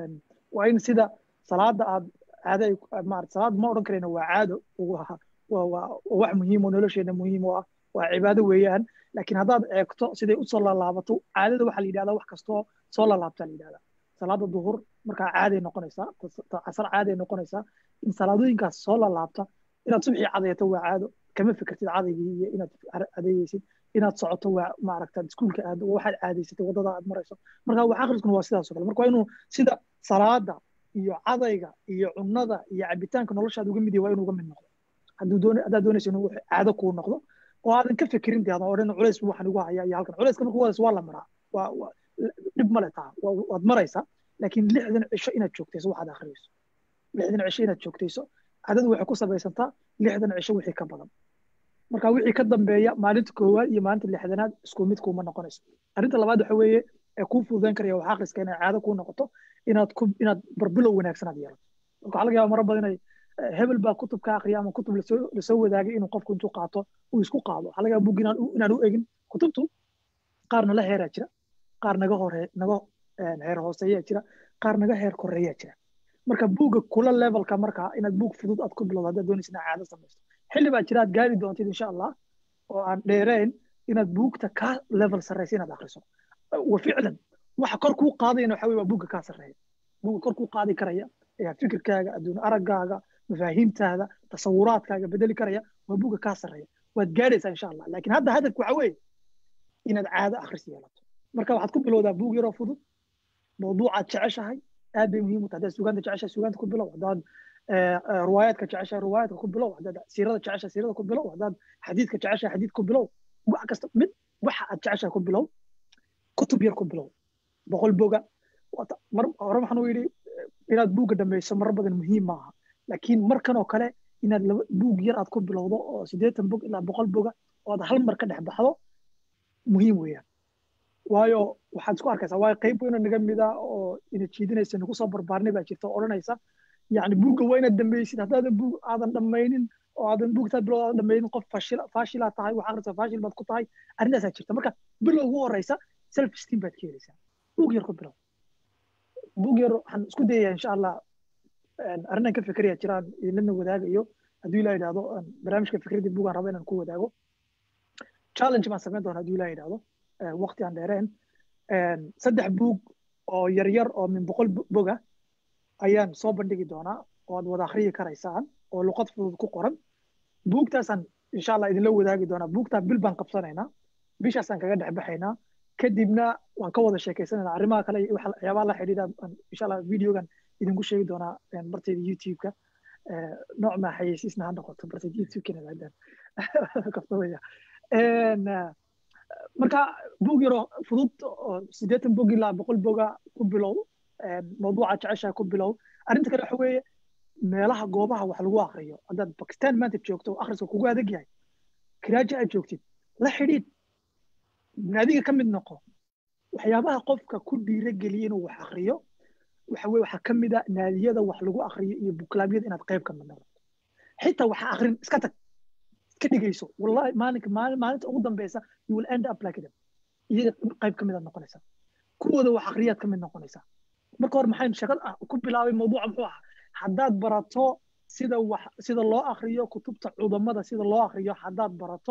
waa in sida salaada aad caado maarata salaad ma odhan karayna waa caado waa waa wax muhiim oo nolosheena muhiim oo ah waa cibaado weeyaan laakiin haddaad eegto siday usoo laalaabato caadada waxaa la yidhahdaa wax kastoo soo laalaabtaa la yidhahdaa salaada duhur markaa caaday noqonaysaa casar caaday noqonaysaa in salaadooyinkaas soo laalaabta inaad subxii cadeeto waa caado kama fikirtid cadaygii iyo inaad cadeeyeysid inaad socoto waa maaragta iskuulka aad waxaad caadaysatay waddada aad marayso marka wax akhriskuna waa sidaas oo kale marka waa inuu sida salaada iyo cadayga iyo cunnada iyo cabitaanka noloshaada uga mid yahay waa inuu uga mid noqdo hadduu doon haddaad doonayso inuu caado kuu noqdo oo aadan ka fikirin dee aadan odhan culays waxaan igu hayaa iyo halkan culayska markuu wadayso waa la maraa waa dhib male taa waad maraysaa laakiin lixdan cisho inaad joogtayso waxaad akhriyeyso lixdan cisho inaad joogtayso cadadu waxay ku samaysantaa lixdan cisho wixii ka badan marka wixii ka dambeeya maalinta koowaad iyo maalinta lixdanaad isku mid kuuma noqonayso arrinta labaad waxa weeye ee kuu fududayn karaya wax akhriska inay caado kuu noqoto inaad ku inaad barbilow wanaagsan aad yeelato marka waxaa laga yaaba mara badan inay hebel baa kutub ka akriya ama kutub lasoo lasoo wadaagay inuu qofku intuu qaato uu isku qaado waxaa laga yaaba bug inaan inaan u egin kutubtu qaar nala heeraa jira qaar naga hore naga heer hooseeyaa jira qaar naga heer koreeyaa jira marka buugga kula levelka markaa inaad buug fudud aad ku bilowdo haddaad doonaysa inaad caado samaysto xilli baa jira aad gaari doontid insha allah oo aan dheerayn inaad buugta ka level sarreysa inaad akhriso wa ficlan waxa kor kuu qaadayana waxa weye waa buugga kaa sarreeya buugga kor kuu qaadi karaya ayaa fikirkaaga adduun araggaaga mafaahiimtaada tasawuraadkaaga bedeli karaya waa buugga kaa sarreeya waad gaadhaysaa insha allah laakiin hadda hadafku waxa weeye inaad caado akhris yeelato marka waxaad ku bilowdaa buug yaroo fudud mawduucaad jeceshahay aad bay muhiim u tahay haddaad sugaanta jeceshahay sugaanta ku bilow haddaad riwaayaadka jeceshahay riwaayaadka ku bilow haddaad siirada jeceshahay siirada ku bilow haddaad xadiidka jeceshahay xadiid ku bilow wax kasta mid waxa aad jeceshahay ku bilow kutub yar ku bilow boqol boga mar hore waxaan u yidhi inaad buugga dhamayso marar badan muhiim maaha laakiin markan oo kale inaad laba buug yar aad ku bilowdo oo siddeetan bog ilaa boqol boga oo aad hal mar ka dhex baxdo muhiim weeyaan waayo waxaad isku arkaysaa waayo qayb weyna naga mida oo ina jiidinaysa nagu soo barbaarnay baa jirta oo odhanaysa yacni buugga waa inaad dhamaysid haddaadan buug aadan dhammaynin oo aadan buugtaad bilood aadan dhammaynin qof fashil faashilaa tahay wax akhrisa faashil baad ku tahay arrintaasaa jirta marka bilow ugu horeysa self esteem baad ka helaysaa buug yar ku bilow buug yar waxaan isku dayayaa insha allah arrinaan ka fikiraya jiraan idinlana wadaagayo hadduu ilaa yidhahdo barnaamijka fikradii buugaan raba inaan ku wadaago challenge baan samayn doona hadduu ilaa yidhahdo waqti aan dheereen saddex buug oo yaryar oo min boqol boga ayaan soo bandhigi doonaa oo aad wada akhriyi karaysaan oo luqad fudud ku qoran buugtaasaan insha allah idinla wadaagi doonaa buugtaa bil baan qabsanaynaa bishaasaan kaga dhex baxaynaa kadibna waan ka wada sheekaysanaynaa arrimaha kale iyo waxyaabaha la xidhiidha insha allah videogan idinku sheegi doonaa bartayda youtube-ka nooc maa xayeysiisna ha noqoto bartayda youtube-kana kaftamaya marka buug yaroo fudud oo siddeetan bog ilaa boqol boga ku bilow mawduuca jeceshaha ku bilow arrinta kale waxa weeye meelaha goobaha wax lagu akriyo haddaad bakistan maanta joogto akhriska kugu adag yahay kiraaja aad joogtid la xidhiid naadiga ka mid noqo waxyaabaha qofka ku dhiira geliya inuu wax akriyo waxa weye waxaa ka mid a naadiyada wax lagu akriyo iyo buklaabyada inaad qayb ka mid noqoto xitaa waxa akrin iska tag iska dhigayso wallahi maalinka maalinta ugu dambeysa you will end up like them iyaga qayb ka mid aad noqonaysaa kuwooda wax akriyaad ka mid noqonaysaa marka hore maxay shaqad ku bilaabay mawduuca muxuu ahaa haddaad barato sida wax sida loo akriyo kutubta cudamada sida loo akriyo haddaad barato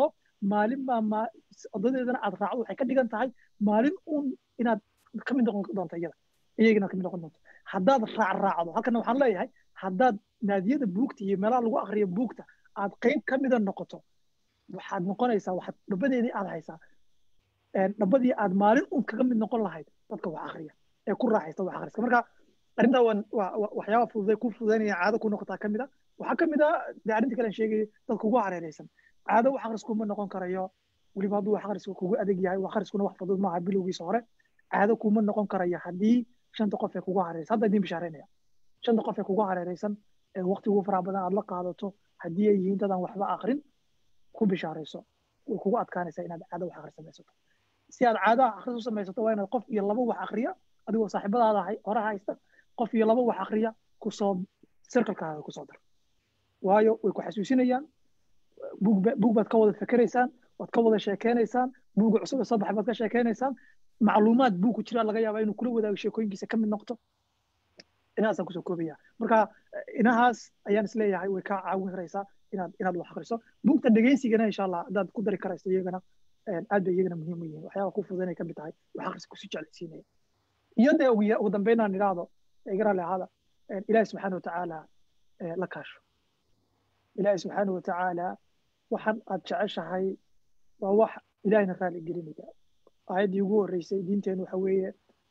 maalin baa wadadeedana aad raacdo waxay ka dhigan tahay maalin uun inaad ka mid noqon doonto iyada iyagana ka mid noqon doonto haddaad raac raacdo halkana waxaan leeyahay haddaad naadiyada buugta iyo meelaha lagu akriyo buugta aad qayb ka mida noqoto waxaad noqonaysaa waxaad dhabadeedii aad haysaa dhabadii aad maalin uun kaga mid noqon lahayd dadka wax akriya ee ku raaxaysta wax akhriska marka arrintaa waa waxyaaba fududay ku fududaynaya caado ku noqotaa ka mid a waxaa ka mid a dee arrinta kale aan sheegayay dadka ugu hareeraysan caado wax akhrisku ma noqon karayo weliba hadduu wax akhrisku kugu adag yahay wax akhriskuna wax fudud maaha bilowgiisa hore caado kuma noqon karayo haddii shanta qof ee kugu hareeraysan hadda idiin bishaaraynaya shanta qof ee kugu hareeraysan ee waqti ugu faraha badan aad la qaadato haddii ay yihiin dadaan waxba akrin ku bishaarayso way kugu adkaanaysaa inaad caado wax akhris samaysato si aad caado akhris u samaysato waa inaad qof iyo laba wax akhriya adigoo saaxiibadaada hore haysta qof iyo laba wax akhriya kusoo circlekaaga kusoo dar waayo way ku xasuusinayaan buug baad ka wada fikeraysaan waad ka wada sheekeynaysaan buuga cusub ee soo baxay baad ka sheekeynaysaan macluumaad buug ku jira laga yaabaa inuu kula wadaago sheekooyinkiisa ka mid noqto inahaasaan kusoo koobaya marka inahaas ayaan isleeyahay way kaa caawin karaysaa inaad inaad wax akhriso buugta dhegeysigana insha allah haddaad ku dari karayso iyagana aad bay iyagana muhiim u yihiin waxyaaba ku fududanay ka mid tahay wax akhriska kusi jeclaysiinaya iyo dee ugu dambeyn aan idhaahdo iga raalli ahaada ilaahi subxaana watacaala la kaasho ilaahi subxaana watacaala waxaan aad jeceshahay waa wax ilaahina raali gelinaya aayaddii ugu horreysay diinteenu waxa weeye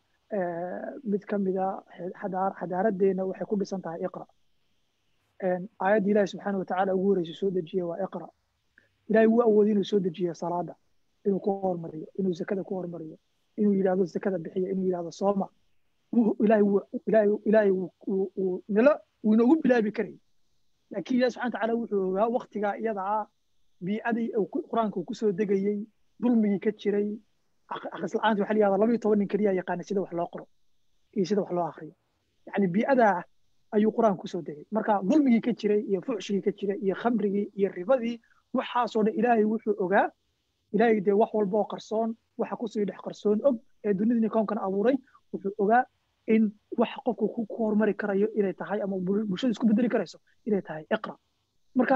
mid ka mida xadaaraddeena waxay ku dhisan tahay iqra aayaddii ilaahi subxaana watacaala ugu horreysay soo dejiye waa iqra ilaahay wuu awoodi inuu soo dejiyo salaada inuu ku hormariyo inuu zakada ku hormariyo inuu yidhahdo zakada bixiya inuu yidhahdo sooma ilaahay nala wuu inoogu bilaabi karay laakiin ilahi subxana watacaala wuxuu ogaa waktigaa iyada ah biicadii qur-aanka uu kusoo degayey dulmigii ka jiray akhris la-aanta waxa la yihahda laba iyo toban nin keliya yaqaana sida wax loo qoro iyo sida wax loo akriyo yani biicadaa ayuu qur-aanka kusoo degay marka dulmigii ka jiray iyo fuxshigii ka jiray iyo khamrigii iyo ribadii waxaasoo dhan ilaahay wuxuu ogaa ilaahay dee wax walba oo qarsoon waxa kusii dhex qarsoon og ee dunidani koonkan abuuray wuxuu ogaa in wax qofku ku hormari karayo inay tahay ama bulshada isku bedeli karayso inay tahay iqra marka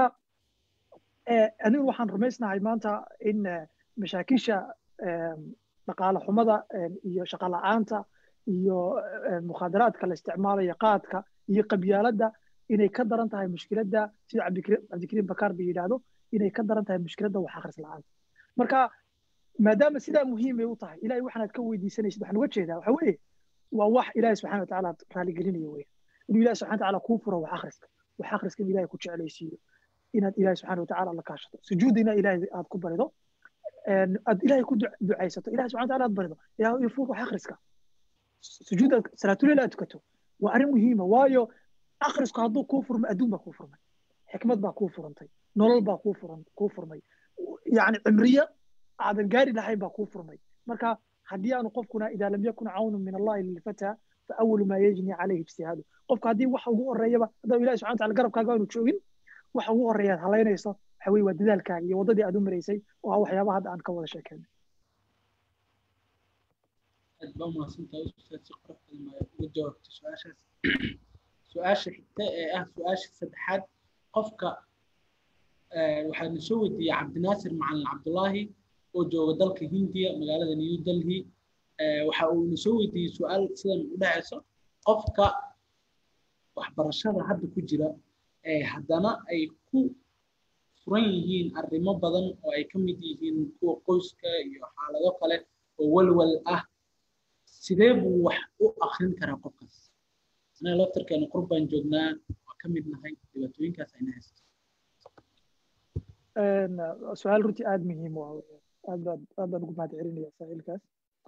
anigu waxaan rumaysnahay maanta in mashaakisha dhaqaale xumada iyo shaqo la-aanta iyo mukhaadaraadka la isticmaalayo qaadka iyo qabyaaladda inay ka daran tahay mushkiladda sida cabdikariim bakaar ba yidhaahdo inay ka daran tahay mushkiladda wax akhris la-aanta marka maadaama sidaa muhiimay u tahay ilahay waxaanaad ka weydiisanaysid waxaan uga jeedaa waxa weeye waa wax ilaahi subxana watacaala raaligelinayo weya inuu ilahi subxana watacaala kuu furo wax akhriska wax akhriska in ilahay ku jeclaysiiyo inaad ilahi subxana watacaala la kaashato sujuudina ilahay aad ku barido aad ilahay ku ducaysato ilahi subxana wataala aad barido ilaah ii fur wax akhriska sujuudaad salaatuleyl aad tukato waa arrin muhiima waayo akhrisku hadduu kuu furmay adduun baa kuu furmay xikmad baa kuu furantay nolol baa kuu furan kuu furmay yani cimriye aadan gaari lahayn baa kuu furmay marka haddii aanu qofkuna idaa lam yakun cawnun min allahi lilfata fa awalu maa yajni calayhi ijtihaadu qofka haddii waxa ugu horeeyaba haddaba ilahi subxana wataala garabkaaga aanu joogin waxa ugu horeeya aad halaynayso waxa weye waa dadaalkaaga iyo waddadii aad u maraysay oo ah waxyaabaha hadda aan ka wada sheekeynay aad baa umahadsantahay ustaad si qurux badan baa uga jawaabtay su-aashaas su-aasha xigta ee ah su-aasha saddexaad qofka waxaa na soo weydiiyey cabdinaasir macalin cabdullaahi oo jooga dalka hindiya magaalada new delhi waxa uu na soo weydiiyey su-aal sidan u dhacayso qofka waxbarashada hadda ku jira haddana ay ku furan yihiin arrimo badan oo ay ka mid yihiin kuwa qoyska iyo xaalado kale oo walwal ah sidee buu wax u akrin karaa qofkaas anaga laftarkeena qurb baan joognaa waa ka mid nahay dhibaatooyinkaas ayna haysto su-aal runtii aada muhiim u ah aad baad aad baan ugu mahad celinaya saaxiilkaas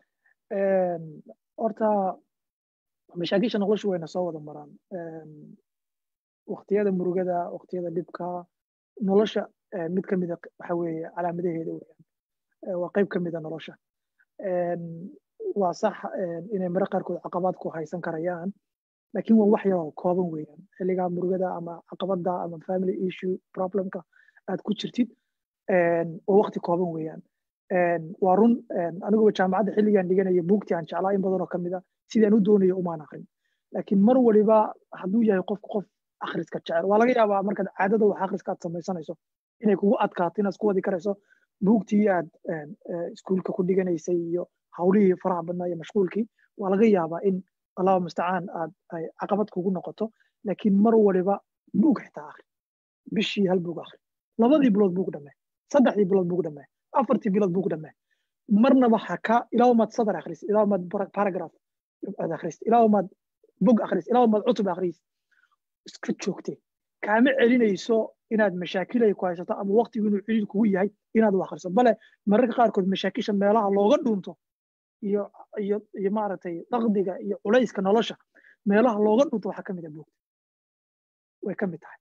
horta mashaakisha nolosha wayna soo wada maraan waqtiyada murugada waqtiyada dhibka nolosha mid ka mida waxa weeye calaamadaheeda weyaan waa qayb ka mida nolosha waa sax inay mare qaarkood caqabaad ku haysan karayaan laakiin waa wax yaroo kooban weeyaan xilligaa murugada ama caqabada ama family issue problemka aad ku jirtid waa waqti kooban weeyaan waa run aniguba jaamacadda xilligaan dhiganaya buugtii aan jeclaa in badanoo kamid a sidaan u doonayo umaan akrin laakiin mar waliba hadduu yahay qofku qof akhriska jecel waa laga yaabaa markaad caadada wax akhriska aad samaysanayso inay kugu adkaato inaad isku wadi karayso buugtii aad iskuulka ku dhiganaysay iyo hawlihii faraha badnaa iyo mashquulkii waa laga yaabaa in allahu mustacaan aad ay caqabad kugu noqoto laakiin mar waliba buug xitaa akhri bishii hal buug akhri labadii bilood buug dhammee saddexdii bilood buug dhammee afartii bilood buug dhammee marnaba ha ka ilaa maad sadar akhris ilaa maad paragraph aad akhris ilaa maad bug akhris ilaa maad cutub akhris iska joogtee kaama celinayso inaad mashaakilay ku haysato ama waqtigu inuu celiil kugu yahay inaad wax akhriso bale mararka qaarkood mashaakisha meelaha looga dhuunto iyo iyo iyo maaragtay daqdiga iyo culayska nolosha meelaha looga dhunto waxaa ka mid ah buugta way ka mid tahay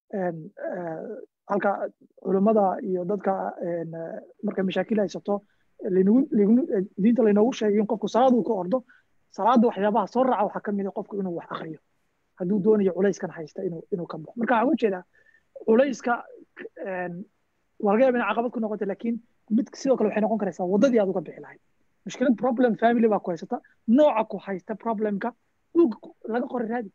halka culummada iyo dadka markay mashaakil haysato diinta laynoogu sheegay in qofku salaaduu ka ordo salaada waxyaabaha soo raaca waxaa ka mid ah qofku inuu wax akriyo hadduu doonayo culayskan haysta inuu inuu ka baxo marka waxaan ujeedaa culayska waa laga yaaba inay caqabad ku noqoto laakiin mid sidoo kale waxay noqon karaysaa waddadii aad uga bixi lahayd mushkilad problem family baa ku haysata nooca ku haysta problemka buug laga qori raadi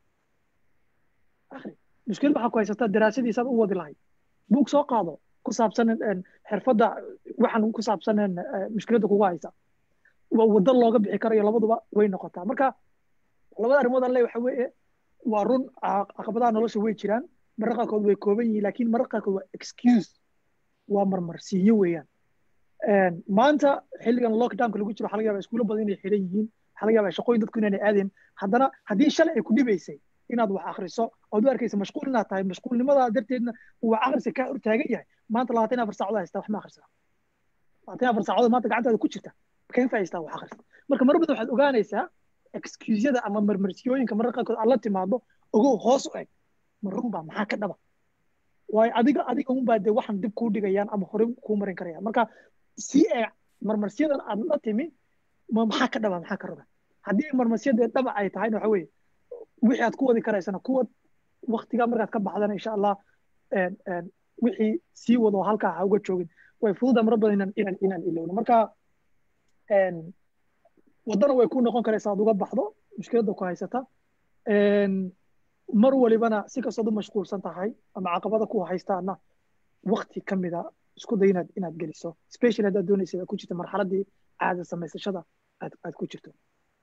akhri mushkilad waxaa ku haysata daraasadiisaad u wadi lahayd buug soo qaado ku saabsan xirfadda waxaan ku saabsan mushkiladda kugu haysa waddo looga bixi karayo labaduba way noqotaa marka labada arrimood alle waxa weeye waa run caqabadaha nolosha way jiraan mararka qaarkood way kooban yihiin laakiin mararka qaarkood waa excuse waa marmarsiinyo weeyaan maanta xilligan lockdownka lagu jiro waxaa laga yaabaa iskuulo badan inay xidhan yihiin waxaa laga yaabaa shaqooyin dadku inaanay aadeen haddana haddii shalay ay ku dhibaysay inaad wax akhriso ood u arkaysa mashquul inaad tahay mashquulnimadaa darteedna uu wax akhriska kaa hortaagan yahay maanta labaatan afar saacadood haysta wax ma akhrisaa labaatan afar saacadood maanta gacantaada ku jirta kain faa'iistaa wax akhrista marka mar badan waxaad ogaanaysaa excusyada ama marmarsiyooyinka mararka qaarkood aad la timaado ogow hoos u eg ma runbaa maxaa ka dhaba waayo adiga adiga unbaa dee waxan dib kuu dhigayaan ama hore kuu marin karayaan marka si ee marmarsiyadan aad la timi ma maxaa ka dhaba maxaa ka raba haddii marmarsiyadee dhaba ay tahayna waxa weeye wixii aad ku wadi karaysana kuwa waktigaa markaad ka baxdana insha allah wixii sii wado halkaa ha uga joogin way fududa mara badan inaan inaan inaan ilowno marka waddana way ku noqon karaysaa aad uga baxdo mushkiladda ku haysata mar walibana si kastood u mashquulsan tahay ama caqabada ku haystaana wakti ka mida isku day inaad inaad geliso special haddaad doonaysa aad ku jirto marxaladdii caada samaysashada aad aad ku jirto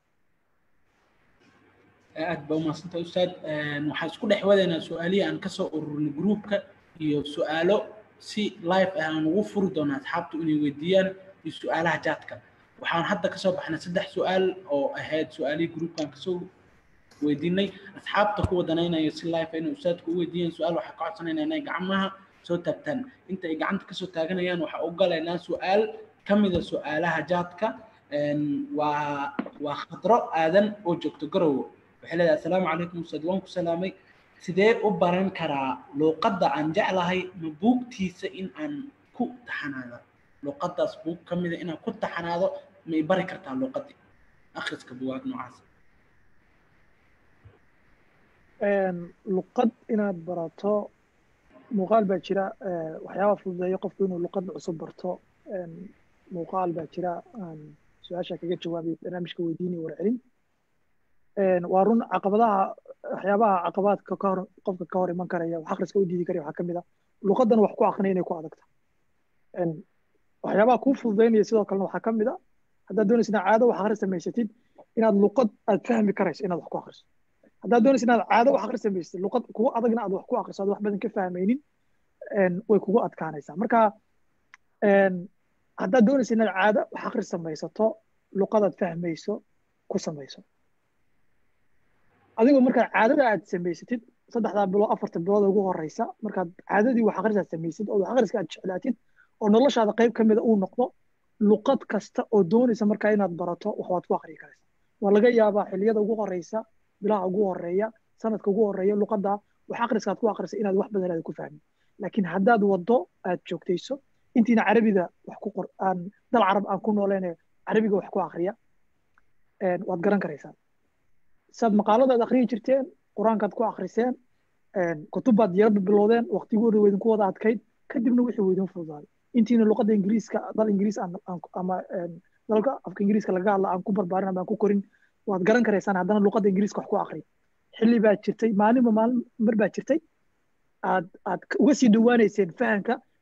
aad baa umahadsantay ustaad waxaan isku dhex wadaynaa su-aalihii aan kasoo ururinay gruupka iyo su-aalo si live ah aan ugu furi doona asxaabtu inay weydiiyaan iyo su-aalaha jaadka waxaan hadda kasoo baxnay saddex su-aal oo ahayd su-aalihii gruupkan kasoo weydiinay asxaabta kuwa danaynaya si live inay ustaadku u weydiiyaan su-aal waxaa ka codsanayna inay gacmaha soo taagtaan inta ay gacanta kasoo taaganayaan waxaa u galaynaa su-aal ka mida su-aalaha jaadka waa waa khadro aadan oo joogto garowe waxay leedahay assalaamu calaykum ustaad waan ku salaamay sidee u baran karaa luuqadda aan jeclahay ma buugtiisa in aan ku taxanaado luuqaddaas buug ka mida inaan ku taxanaado ma i bari kartaa luuqaddii akhriska bugaag noocaas luqad inaad barato muuqaal baa jira waxyaaba fududeeya qofku inuu luqad cusub barto muuqaal baa jira aan su-aasha kaga jawaabay barnaamijka weydiinaya warcelin waa run caqabadaha waxyaabaha caqabaadka ka hor qofka ka hor iman karaya wax akhriska u diidi karaya waxaa ka mid a luqadan wax ku akrinaya inay ku adagta waxyaabaha kuu fududeynaya sidoo kalena waxaa ka mid a haddaad doonaysa inaad caado wax akhris samaysatid inaad luqad aad fahmi karayso inaad wax ku akhriso haddaad doonaysa inaad caado wax akhris samaysatid luqad kugu adagna aad wax ku akhriso aad wax badan ka fahmaynin way kugu adkaanaysaa marka haddaad doonaysa inaad caado wax akhris samaysato luqadaad fahmayso ku samayso adigoo markaad caadada aad samaysatid saddexdaa bilood afarta bilood ugu horeysa markaad caadadii wax akhris aad samaysid oo wax akhriska aad jeclaatid oo noloshaada qayb ka mida uu noqdo luqad kasta oo doonaysa markaa inaad barato wax waad ku akhriyi karaysa waa laga yaabaa xilliyada ugu horeysa bilaha ugu horeeya sanadka ugu horeeya luqadda wax akhriska aad ku akhrisa inaad wax badan aad ku fahmin laakiin haddaad waddo aad joogtayso intiina carabida wax ku qor aan dal carab aan ku nooleene carabiga wax ku akhriya waad garan karaysaa saad maqaaladaad akhriyi jirteen qur-aankaad ku akhriseen kutubbaad yaraba bilowdeen waqtigooda weydinku wada adkayd kadibna wixii weydin fududaaday intiina luqadda ingiriiska dal ingiriis ama dalka afka ingiriiska laga hadla aan ku barbaarin ama aan ku korin waad garan karaysaan haddana luqadda ingiriiska wax ku akhri xilli baa jirtay maalinba maalin mar baa jirtay aad aad uga sii dhawaanayseen fahamka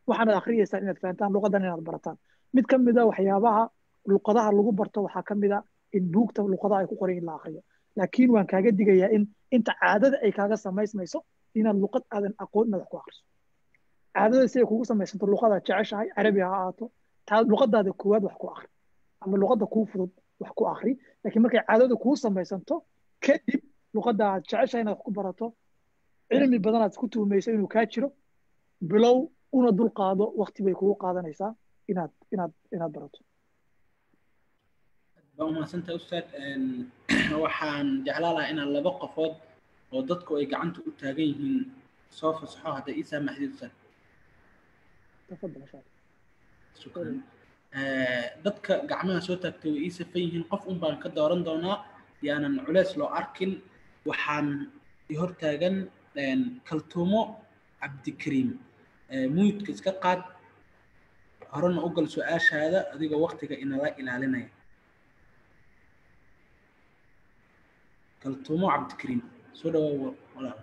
waxaanad akhriyeysaan inaad fahantaan luqadan inaad barataan mid ka mid a waxyaabaha luqadaha lagu barto waxaa ka mid a in buugta luqadaha ay ku qoran in la akhriyo laakiin waan kaaga digayaa in inta caadada ay kaaga samaysmayso inaad luqad aadan aqoon inaad wax ku akhriso caadada si ay kugu samaysanto luqadaad jeceshahay carabi ha ahaato taa luqadaada koowaad wax ku akhri ama luqadda kuu fudud wax ku akhri laakiin markay caadada kuu samaysanto kadib luqadda aad jeceshahay inaad wax ku barato cilmi badanaad isku tuhmayso inuu kaa jiro bilow una dul qaado waqti bay kugu qaadanaysaa inaad inaad inaad barato waa umahadsantahay ustaad waxaan jeclaa lahaa inaan laba qofood oo dadku ay gacanta u taagan yihiin soo fasaxo hadday ii saamaxdid ustaad tafadal insha allah shukran dadka gacmaha soo taagtay way ii safan yihiin qof un baan ka dooran doonaa yaanan culeys loo arkin waxaan i hortaagan kaltuumo cabdikariim muyidka iska qaad horena u gal su-aashaada adigoo waktiga inala ilaalinaya kaltuumo cabdikariim soo dhawaa walaal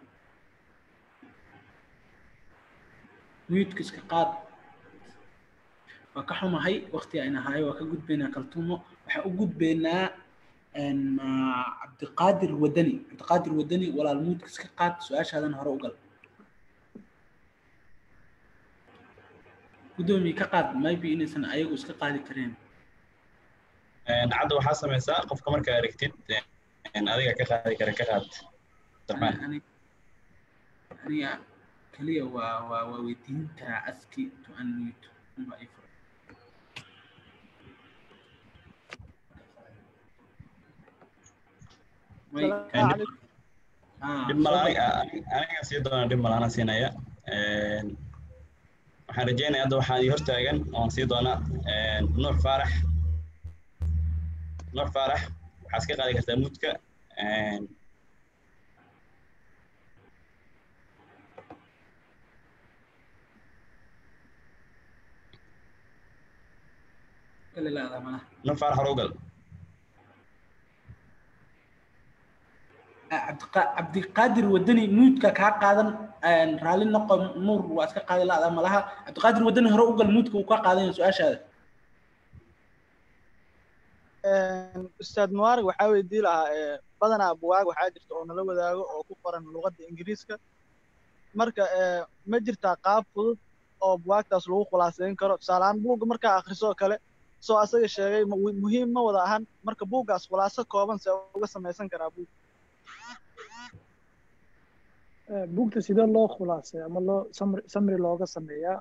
muyidka iska qaad waa ka xumahay wakti ayna hayo waa ka gudbaynaa kaltuumo waxaan u gudbaynaa cabdiqaadir wadani cabdiqaadir wadani walaal muyidka iska qaad su-aashaadan hore u gal gudoomiye ka qaad maybe inaysan ayagu iska qaadi kareen cadda waxaa samaysaa qofka markaa aragtid adiga ka qaadi kara ka qaad aniga keliya waa waa waa weydiin karaa aski to unmute unba ay furan dhib mala aniga sii doona dhib mala ana siinaya waxaan rajeynaya hadda waxaan ii hortaagan oon sii doona nuux faarax nuux faarax waxaa iska qaadi kartaa mudka nuux faarax hore u gal cabdiqaadir wadani muudka kaa qaadan raalli noqo nuur waa iska qaadi la-da malaha cabdiqaadir wadani hore u gal muudka uu ka qaadan su-aashaada ustaad mubaarag waxaa weydii lahaa badanaa buwaag waxaa jirta oo nala wadaago oo ku qoran luqadda ingiriiska marka ma jirtaa qaab fudud oo buwaagtaas lagu khulaasayn karo tusaaleahaan buugga markaa akhrisoo kale soo asaga sheegay muhiim ma wada ahan marka buuggaas khulaaso kooban see uga samaysan karaa buug buugta sidee loo khulaasay ama loo samri looga sameeyaa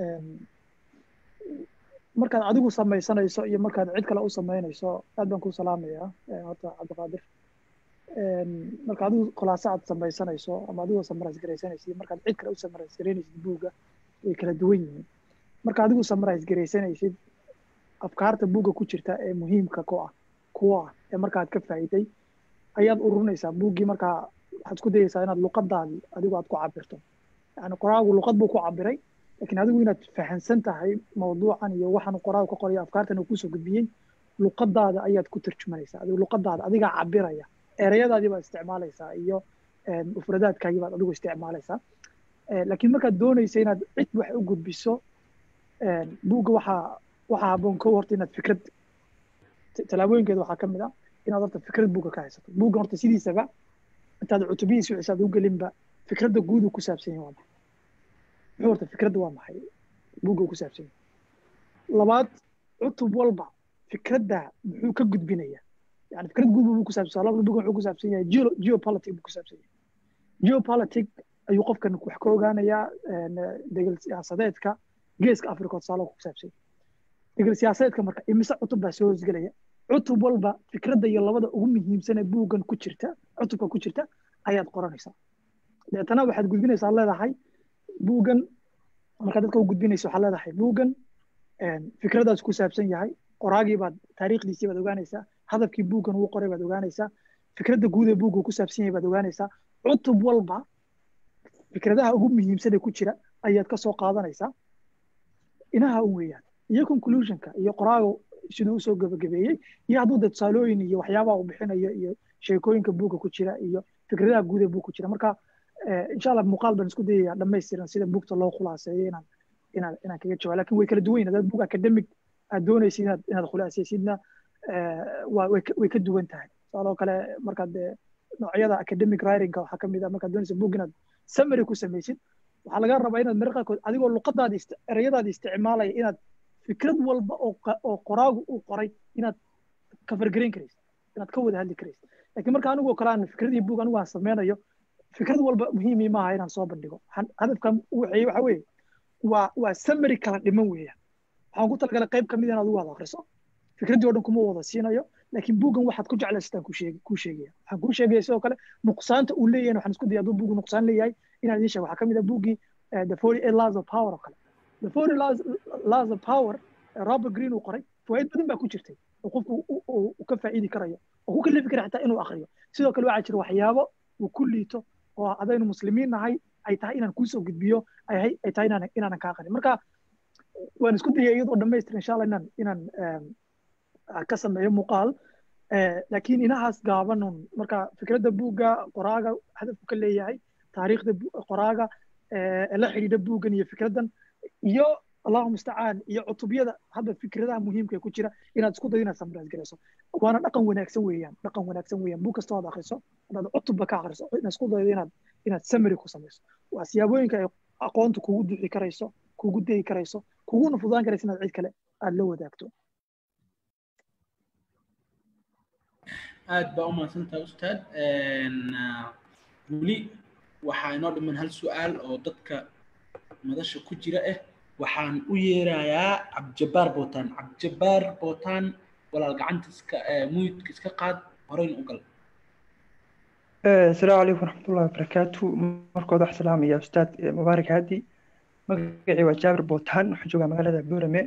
markaad adigu samaysanayso iyo markaad cid kale u samaynayso aad baan ku salaamayaa horta cabdiqaadir marka adigu khulaaso aad samaysanayso ama adigoo samarais garaysanaysa iyo markaad cid kale u samarais garaynaysid buugga way kala duwan yihiin marka adigu samarais garaysanaysid afkaarta buugga ku jirta ee muhiimka ku ah kuwa ah ee markaad ka faa'iiday ayaad ururinaysaa buuggii markaa waxaad isku dayaysaa inaad luqadaadi adigu aad ku cabirto yani qoraagu luqad buu ku cabiray lakin adigu inaad fahansan tahay mawduucan iyo waxaan qoraagu ka qorayo afkaartan uu kusoo gudbiyey luqadaada ayaad ku tarjumanaysaa adigu luqadaada adigaa cabiraya ereyadaadii baad isticmaalaysaa iyo mufradaadkaagii baad adigu isticmaalaysaa laakiin markaad doonaysa inaad cid wax u gudbiso buugga waxaa waxaa haboon kow horta inaad fikrad tallaabooyinkeeda waxaa ka mid ah inaad horta fikrad buugga ka haysato buugga horta sidiisaba intaad cutubihiisa wixii aad u gelinba fikradda guud uu ku saabsan yahay waa maxay muxuu horta fikradda waa maxay buugga uu ku saabsan yahay labaad cutub walba fikradda muxuu ka gudbinaya yani fikrad guud buu ku saabsan labada buugga wuxuu ku saabsan yahay geopolitic buu ku saabsan yahay geopolitic ayuu qofkan wax ka ogaanayaa degel siyaasadeedka geeska africa tusaale ku saabsan yahay degel siyaasadeedka marka imise cutub baa soo hosgelaya cutub walba fikradda iyo labada ugu muhiimsan ee buuggan ku jirta cutubka ku jirta ayaad qoranaysaa deetana waxaad gudbinaysaa leedahay buuggan markaad dadka u gudbinayso waxaad leedahay buuggan fikradaas ku saabsan yahay qoraagii baad taariikhdiisii baad ogaanaysaa hadafkii buuggan uu qoray baad ogaanaysaa fikradda guud ee buugga ku saabsan yahay baad ogaanaysaa cutub walba fikradaha ugu muhiimsan ee ku jira ayaad ka soo qaadanaysaa inaha un weeyaan iyo conclusionka iyo qoraaga siduu usoo gabagabeeyey iyo hadduu de tusaalooyin iyo waxyaabaha uu bixinayo iyo sheekooyinka buugga ku jira iyo fikradaha guud ee buug ku jira marka insha allah muuqaal baan isku dayayaa dhammaystiran sida buugta loo khulaaseeyo inaan inaan inaan kaga jawaabo lakin way kala duwan yihin hadaad book academic aad doonaysid inaad inaad khulaasaysidna waa way way ka duwan tahay sidoo kale markaad noocyada academic writingka waxaa ka mid ah markaad doonaysa book inaad summary ku samaysid waxaa laga rabaa inaad mararka qaarkood adigoo luqadaadi ereyadaadi isticmaalaya inaad fikrad walba oo oo qoraagu uu qoray inaad kafargarayn karaysid inaad ka wada hadli karaysid laakiin marka anigoo kale aan fikradii book anigu aan sameynayo fikrad walba muhiimii maaha inaan soo bandhigo hadafkan waxeeye waxa weeye waa waa summary kala dhiman weeyaan waxaan ku talagalay qayb kamid inaad ugu wada akhriso fikraddii oo dhan kuma wada siinayo laakiin buuggan waxaad ku jeclaystaan ku sheeg kuu sheegaya waxaan kuu sheegaya sidoo kale nuqsaanta uu leeyahay waxaan isku daya hadduu buuggu nuqsaan leeyahay inaan idiin sheego waxaa ka mid ah buuggii the forty eight laws of power oo kale the forty laws laws of power robert green uu qoray fawaaid badan baa ku jirtay oo qofku uu ka faa'iidi karayo oo ku kalifi kara xitaa inuu akriyo sidoo kale waxaa jira waxyaabo uu ku liito oo adaynu muslimiin nahay ay tahay inaan kuusoo gudbiyo ay ay tahay inaan inaanan kaa qarin marka waan isku dayay iyadoo dhamaystir insha allah inaan inaan ka sameeyo muuqaal laakiin inahaas gaabanun marka fikradda buugga qoraaga hadafku ka leeyahay taariikhda qoraaga la xidhiidha buuggan iyo fikraddan iyo allahu mustacaan iyo cutubyada hadda fikradaha muhiimka ku jira inaad isku dayo inaad samraas garayso waana dhaqan wanaagsan weeyaan dhaqan wanaagsan weeyaan buug kastoo aad akhriso hadaad cutubba ka akhriso inaad isku daydo inaad inaad summary ku samayso waa siyaabooyinka ay aqoonta kugu duci karayso kugu dayi karayso kuguna fudaan karayso inaad cid kale aad la wadaagto aad baa u mahadsantahay ustaad weli waxaa inoo dhiman hal su-aal oo dadka madasha ku jira ah waxaan u yeerayaa cabdijabaar bootaan cabdijabaar bootaan walaal gacanta iska muyidka iska qaad horeyn u gal asalaamu calaykum waraxmatullahi wabarakaatu markooda wax salaamaya ustaad mubaarak haadi magacii waa jaabir bootaan waxaan joogaa magaalada boorame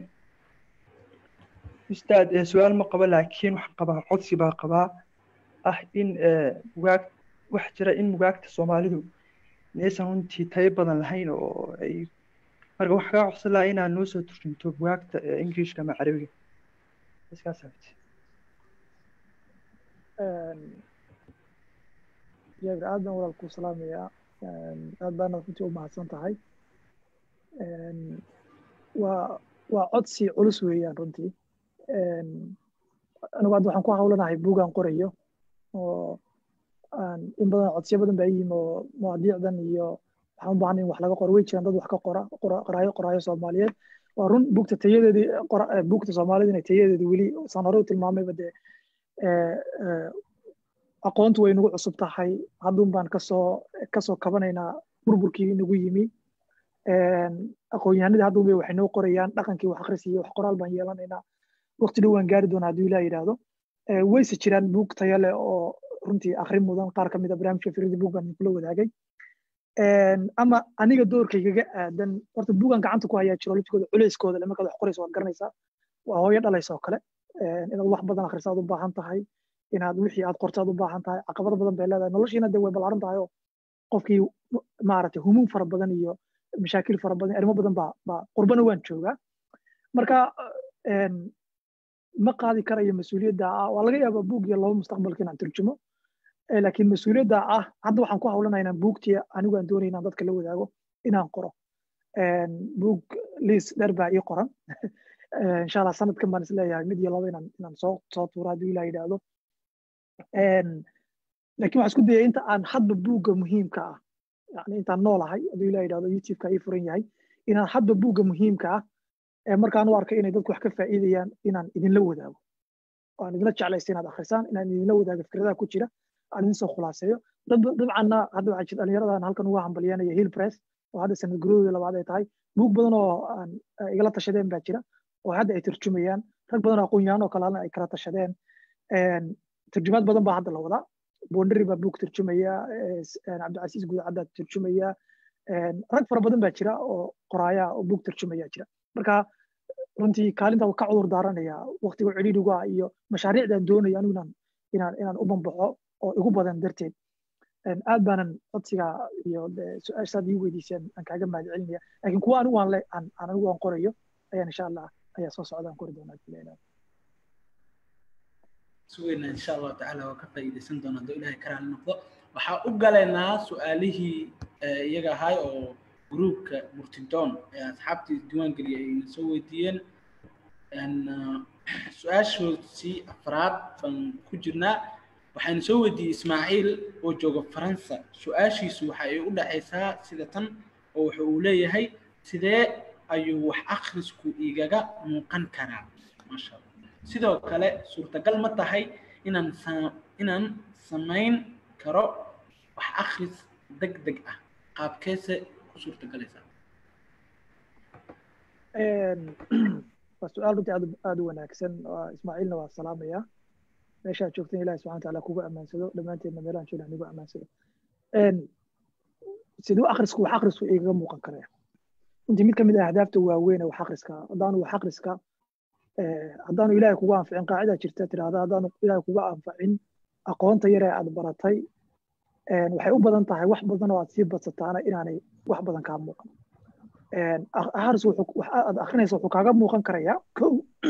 ustaad su-aal ma qabo laakiin waxaan qabaa codsi baa qabaa ah in bugaag wax jira in bugaagta soomaalidu inaysan runtii tayo badan lahayn oo ay marka waxaa kaa codsan lahaa inaad noo soo turjunto bugaagta ingiriishka ama carabiga iskaas habti jaabir aad baan walaal kuu salaamayaa aad baana runtii u mahadsan tahay waa waa codsi culus weeyaan runtii anigu hadda waxaan ku hawlanahay buugaan qorayo oo in badan codsiyo badan baa yimi oo mawaadiicdan iyo waxaan u baahnay in wax laga qoro way jiraan dad wax ka qora qoraayo qoraayo soomaaliyeed waa run buugta tayadeedii buugta soomaalida inay tayadeedii weli saan hore u tilmaamayba dee aqoontu way nagu cusub tahay haddun baan kasoo kasoo kabanaynaa burburkii nagu yimi aqoon-yahanadii haddun bay waxay noo qorayaan dhaqankii wax akhris iyo wax qoraal baan yeelanaynaa waqti dhow waan gaari doonaa hadduu ilaah yidhaahdo wayse jiraan buug tayo leh oo runtii akhrin mudan qaar ka mid a barnaamijka fikrada buug baan kula wadaagay ama aniga doorkaygaga aadan horta buugan gacanta ku hayaa jirolojikooda culeyskooda le markaad wax qorayso waad garanaysaa waa hooyo dhalaysa oo kale inaad wax badan akhriso aad u baahan tahay inaad wixii aad qorto aad u baahan tahay caqabado badan bay leedahay noloshiina dee way ballaaran tahay oo qofkii maaragtay humuum fara badan iyo mashaakil fara badan arrimo badan baa baa qurbana waan joogaa marka ma qaadi karayo mas-uuliyadda ah waa laga yaabaa buug iyo laba mustaqbalka inaan turjumo laakiin mas-uuliyadda ah hadda waxaan ku hawlanaya inaan buugtii anigu aan doonaya inaan dadka la wadaago inaan qoro buug liis dheer baa ii qoran insha allah sanadkan baan isleeyahay mid iyo laba inaan inaan soo soo tuuro hadduu ilah yidhaahdo laakiin waxaan isku dayay inta aan hadba buugga muhiimka ah yani intaan noolahay hadduu ilah yidhahdo youtubeka ii furan yahay inaan hadba buugga muhiimka ah ee markaan u arkay inay dadku wax ka faa'iidayaan inaan idinla wadaago aan idinla jeclaysta inaad akhrisaan inaan idinla wadaago fikradaha ku jira aan idin soo khulaaseeyo dabcanna hadda waxaa jira dhalinyaradan halkan uga hambalyanaya hill press oo hadda sanad guradooda labaad ay tahay buug badan oo aan igala tashadeen baa jira oo hadda ay turjumayaan rag badan oo aqoon-yahan oo kalena ay kala tashadeen turjumaad badan baa hadda la wadaa bondari baa buug turjumaya cabdicasiis guudacadda turjumaya rag fara badan baa jira oo qoraaya oo buug turjumaya jira marka runtii kaalinta ka cudur daaranaya waqtiga cidhiidhiga iyo mashaariicdaan doonaya anigu inaan inaan inaan u bambaxo oo igu badan darteed aad baanan codsiga iyo su-aashaad ii weydiiseen aan kaaga mahad celinaya laakiin kuwa anigu aan le aan anigu aan qorayo ayaan insha allah ayaa soo socda aan qori doonaa sugayna insha allahu tacaala waa ka faa'iidaysan doona hadduu ilaahay karaali noqdo waxaa u galaynaa su-aalihii iyaga ahay oo gruupka murtidoon ee asxaabtii diiwaan geliyay ayna soo weydiiyeen su-aashoodii afraad baan ku jirnaa waxayna soo weydiiyey ismaaciil oo jooga faransa su-aashiisu waxa ay u dhexaysaa sida tan oo wuxa uu leeyahay sidee ayuu wax akhrisku igaga muuqan karaa maasha allah sidoo kale suurtagal ma tahay inaan inaan samayn karo wax akhris deg deg ah qaabkeese ku suurtagalaysaa waa su-aal runtii aad aada u wanaagsan ismaaciilna waa salaamaya meeshaad joogtan ilahi subxana wataala kugu ammaansado dhammaanteedna meelahan joogna nigu ammaansado siduu akhrisku wax akhrisku igaga muuqan karaya runtii mid ka mid ah ahdaafta waaweyn ee wax akhriska haddaanu wax akhriska haddaanu ilaahay kugu anficin qaacidaa jirta tirahda haddaanu ilaahay kugu anfacin aqoonta yar ee aad baratay waxay u badan tahay wax badan oo aad sii badsataana inaanay wax badan kaa muuqan akhris aad akhrinaysa wuxuu kaaga muuqan karayaa kow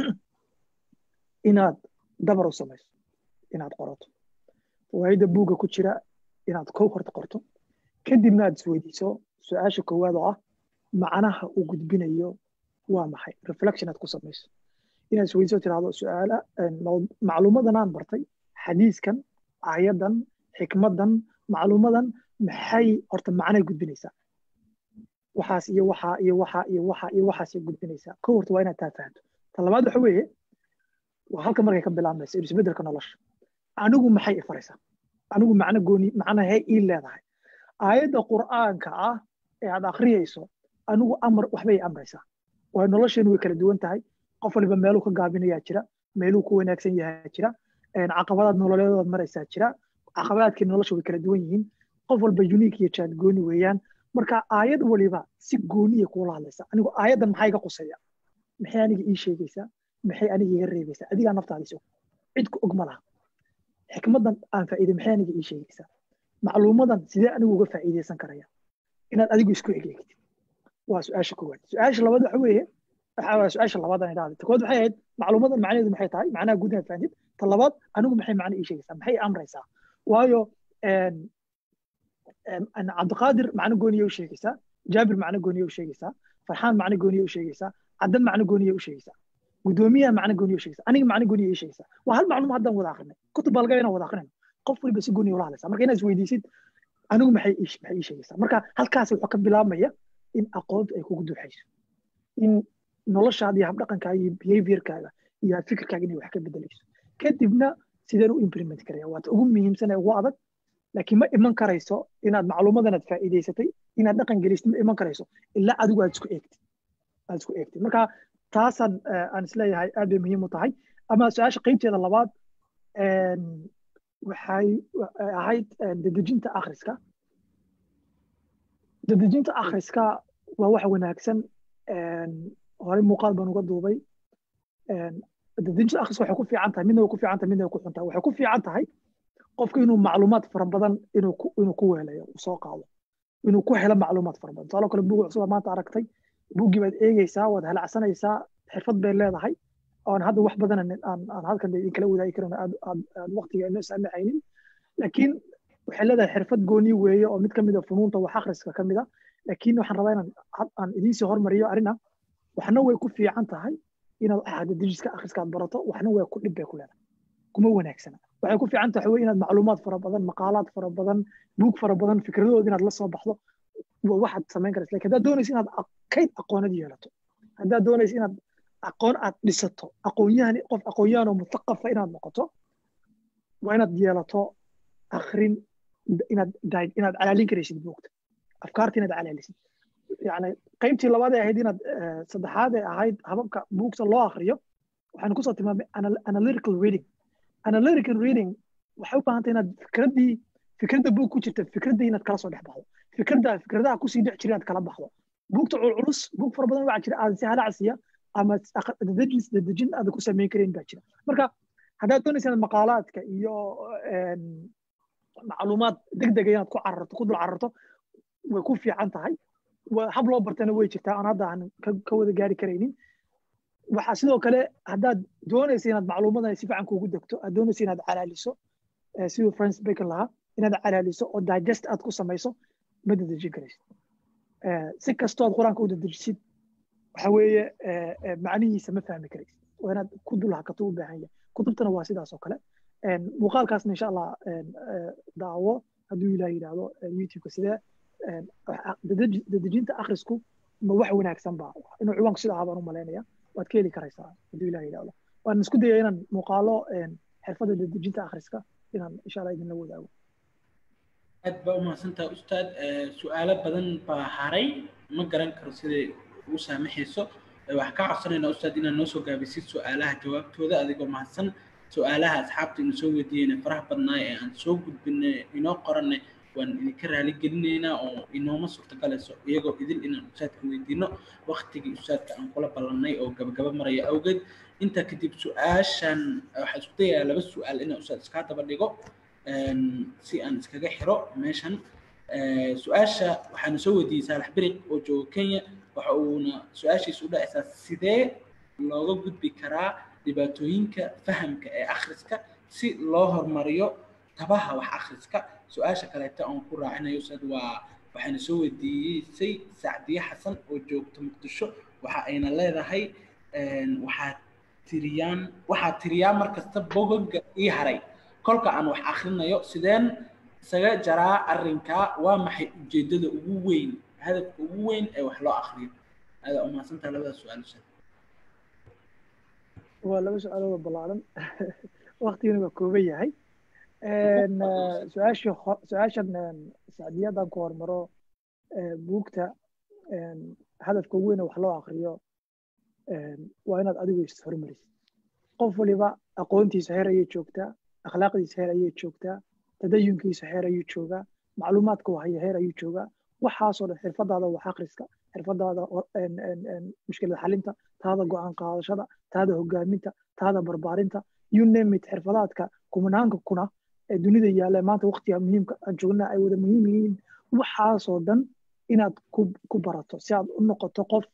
inaad dabar u samayso inaad qorato fawaayidda buugga ku jira inaad kow horta qorto kadibna aad isweydiiso su-aasha koowaad oo ah macnaha uu gudbinayo waa maxay reflection aad ku samayso inaad isweydiiso tirahdo su-aala macluumadan aan bartay xadiiskan aayadan xikmadan macluumadan maxay horta macnay gudbinaysaa waxaas iyo waxaa iyo waxaa iyo waxaa iyo waxaasay gudbinaysaa kow horta waa inaad taa fahanto ta labaad waxa weeye waa halka markay ka bilaabmaysa isbeddelka nolosha anigu maxay ifaraysaa anigu macno gooni macnahee ii leedahay aayadda qur'aanka ah ee aad akhriyayso anigu amar waxbay amraysaa waayo nolosheenu way kala duwan tahay qof waliba meeluu ka gaabinayaa jira meeluu ku wanaagsan yahaa jira caqabadaad nololeedood maraysaa jira caqabadaadkii nolosha way kala duwan yihiin qof walba unique iyo jaad gooni weeyaan marka aayad waliba si gooniya kuula hadlaysa anigu aayaddan maxay iga quseeya maxay aniga ii sheegaysaa maxay aniga iga reebaysaa adigaa naftaadis og cid ku og ma laha xikmadan aan faa'iiday maxay aniga ii sheegaysaa macluumadan sidee anigu uga faa'iidaysan karaya inaad adigu isku egeegtid waa su-aasha koowaad su-aasha labaad waxa weeye waa su-aasha labaad aan idhahday ta koowaad waxay ahayd macluumadan macnaheedu maxay tahay macnaha guud inaad fahamtid ta labaad anigu maxay macno ii sheegaysaa maxay amraysaa waayo cabdiqaadir macno gooniya u sheegaysaa jaabir macno gooniya u sheegaysaa farxaan macno gooniya u sheegaysaa caddan macno gooniya u sheegaysaa gudoomiyaha macno gooniya u sheegaysaa aniga macno gooniya ii sheegaysaa waa hal macluum haddaan wada akrinay kutub baa laga inaan wada akrinayno qof waliba si gooniya ula hadlaysaa marka inaad isweydiisid anigu maxay maxay ii sheegaysaa marka halkaas wuxuu ka bilaabmaya in aqoontu ay kugu duuxayso in noloshaada iyo habdhaqankaaga iyo behaviorkaaga iyo fikirkaaga inay wax ka bedelayso kadibna sideen u implement karaya waata ugu muhiimsan ee ugu adag laakiin ma iman karayso inaad macluumadan aad faa'iidaysatay inaad dhaqan gelisid ma iman karayso ilaa adigu aad isku eegtid aad isku eegtid marka taasaan aan isleeyahay aad bay muhiim u tahay ama su-aasha qeybteeda labaad waxay ahayd dedejinta akhriska dedejinta akhriska waa wax wanaagsan horey muuqaal baan uga duubay dedejinta akhriska waxay ku fiican tahay midna way ku fiican tahay midna way ku xun tahay waxay ku fiican tahay qofku inuu macluumaad fara badan inuu ku inuu ku weelayo uu soo qaado inuu ku helo macluumaad fara badan tusaale kale buug cusub maanta aragtay buuggii baad eegeysaa waad halacsanaysaa xirfad bay leedahay oon hadda wax badan aan aan halkan idinkala wadaagi karin aad aad aad waqtiga inoo saamixaynin laakiin waxay leedahay xirfad gooni weeye oo mid ka mid a funuunta wax akhriska ka mid a laakiin waxaan rabaa inaan aan idiinsii hormariyo arrin ah waxna way ku fiican tahay inaad axadadijiska akhriska aad barato waxna way ku dhib bay ku leedahay kuma wanaagsana waxay ku fiican tahay inaad macluumaad fara badan maqaalaad fara badan buug fara badan fikradood inaad la soo baxdo waxaad samayn karaysa lakin haddaad doonaysa inaad kayd aqoonad yeelato haddaad doonaysa inaad aqoon aad dhisato aqoonyahan qof aqoonyahan oo muthaqafa inaad noqoto waa inaad yeelato akrin inaad inaad calaalin karaysid buugta afkaarta inaad calaalisid yani qaybtii labaad ee ahayd inaad saddexaad ee ahayd hababka buugta loo akriyo waxaanu kusoo tilmaamay analytical reading analytical reading waxay u baahantay inaad fikraddii fikradda buug ku jirta fikraddii inaad kala soo dhex baxdo fikradda fikradaha kusii dhex jira inaad kala baxdo buugta culculus buug fara badan waxaa jira aad si halacsiya ama dadejis dadejin aad ku samayn karayn baa jira marka haddaad doonaysa inaad maqaalaadka iyo macluumaad degdega inaad ku cararto ku dul cararto way ku fiican tahay hab loo bartana way jirtaa aan hadda aan ka wada gaari karaynin waxaa sidoo kale haddaad doonaysa inaad macluumadan si fiican kuugu degto aad doonaysa inaad calaaliso siduu francis bacon lahaa inaad calaaliso oo digest aad ku samayso ma dadejin karaysid si kastood qur-aanka u dadejisid waxa weeye macnihiisa ma fahmi karaysid waa inaad ku dul hakato u baahan yahay kutubtana waa sidaas oo kale muuqaalkaasna insha allah daawo hadduu ilaah yidhaahdo youtubeka sidee dadejinta akhrisku ma wax wanaagsan ba inuu ciwaanku sida ahaa baan u malaynaya waad ka heli karaysaa hadduu ilaah yidhaahdo waan isku dayaya inaan muuqaalo xirfadda dadejinta akhriska inaan insha allah idinla wadaago aad baa umahadsantaha ustaad su-aalo badan baa haray ma garan karo siday ugu saamaxayso waxaan ka codsanaynaa ustaad inaad noo soo gaabisid su-aalaha jawaabtooda adigoo mahadsan su-aalaha asxaabta ina soo weydiiyeyna faraha badnaa ee aan soo gudbinay inoo qoranay waan idinka raali gelinaynaa oo inooma suurtagalayso iyagoo idil inaan ustaadka weydiino waktigii ustaadka aan kula ballannay oo gabagaba maraya awgeed intaa kadib su-aashan waxaa isku dayayaa laba su-aal inaan ustaad iskaa daba dhigo si aan iskaga xiro meeshan su-aasha waxaana soo weydiiyey saalax beriq oo jooga kenya waxa uuna su-aashiisa u dhacaysaa sidee looga gudbi karaa dhibaatooyinka fahamka ee akhriska si loo horumariyo tabaha wax akhriska su-aasha kaleeto aan ku raacinayo ustaad waa waxaana soo weydiisay sacdiye xasan oo joogta muqdisho waxa ayna leedahay waxaa tiriyaan waxaa tiriyaa markasta bogoga ii haray kolka aan wax akhrinayo sideen isaga jaraa arrinkaa waa maxay ujeeddada ugu weyn hadafka ugu weyn ee wax loo akriyo aada umahadsantaha labada su-aal ustaad waa laba su-aalood ballaaran waktigana waa kooban yahay su-aashii su-aashan sacdiyadan ku hormaro buugta hadafka ugu weyn wax loo akriyo waa inaad adigu ishormarisid qof waliba aqoontiisa heer ayay joogtaa akhlaaqdiisa heer ayay joogtaa tadayunkiisa heer ayuu joogaa macluumaadka wahaya heer ayuu joogaa waxaasoo dhan xirfadaada wax akhriska xirfadaada mushkilad xalinta taada go-aan qaadashada taada hogaaminta taada barbaarinta you name it xirfadaadka kumanaanka kuna ee dunida yaalla maanta waqtiga muhiimka aan joognaa ay wada muhiim yihiin waxaasoo dhan inaad ku barato si aad u noqoto qof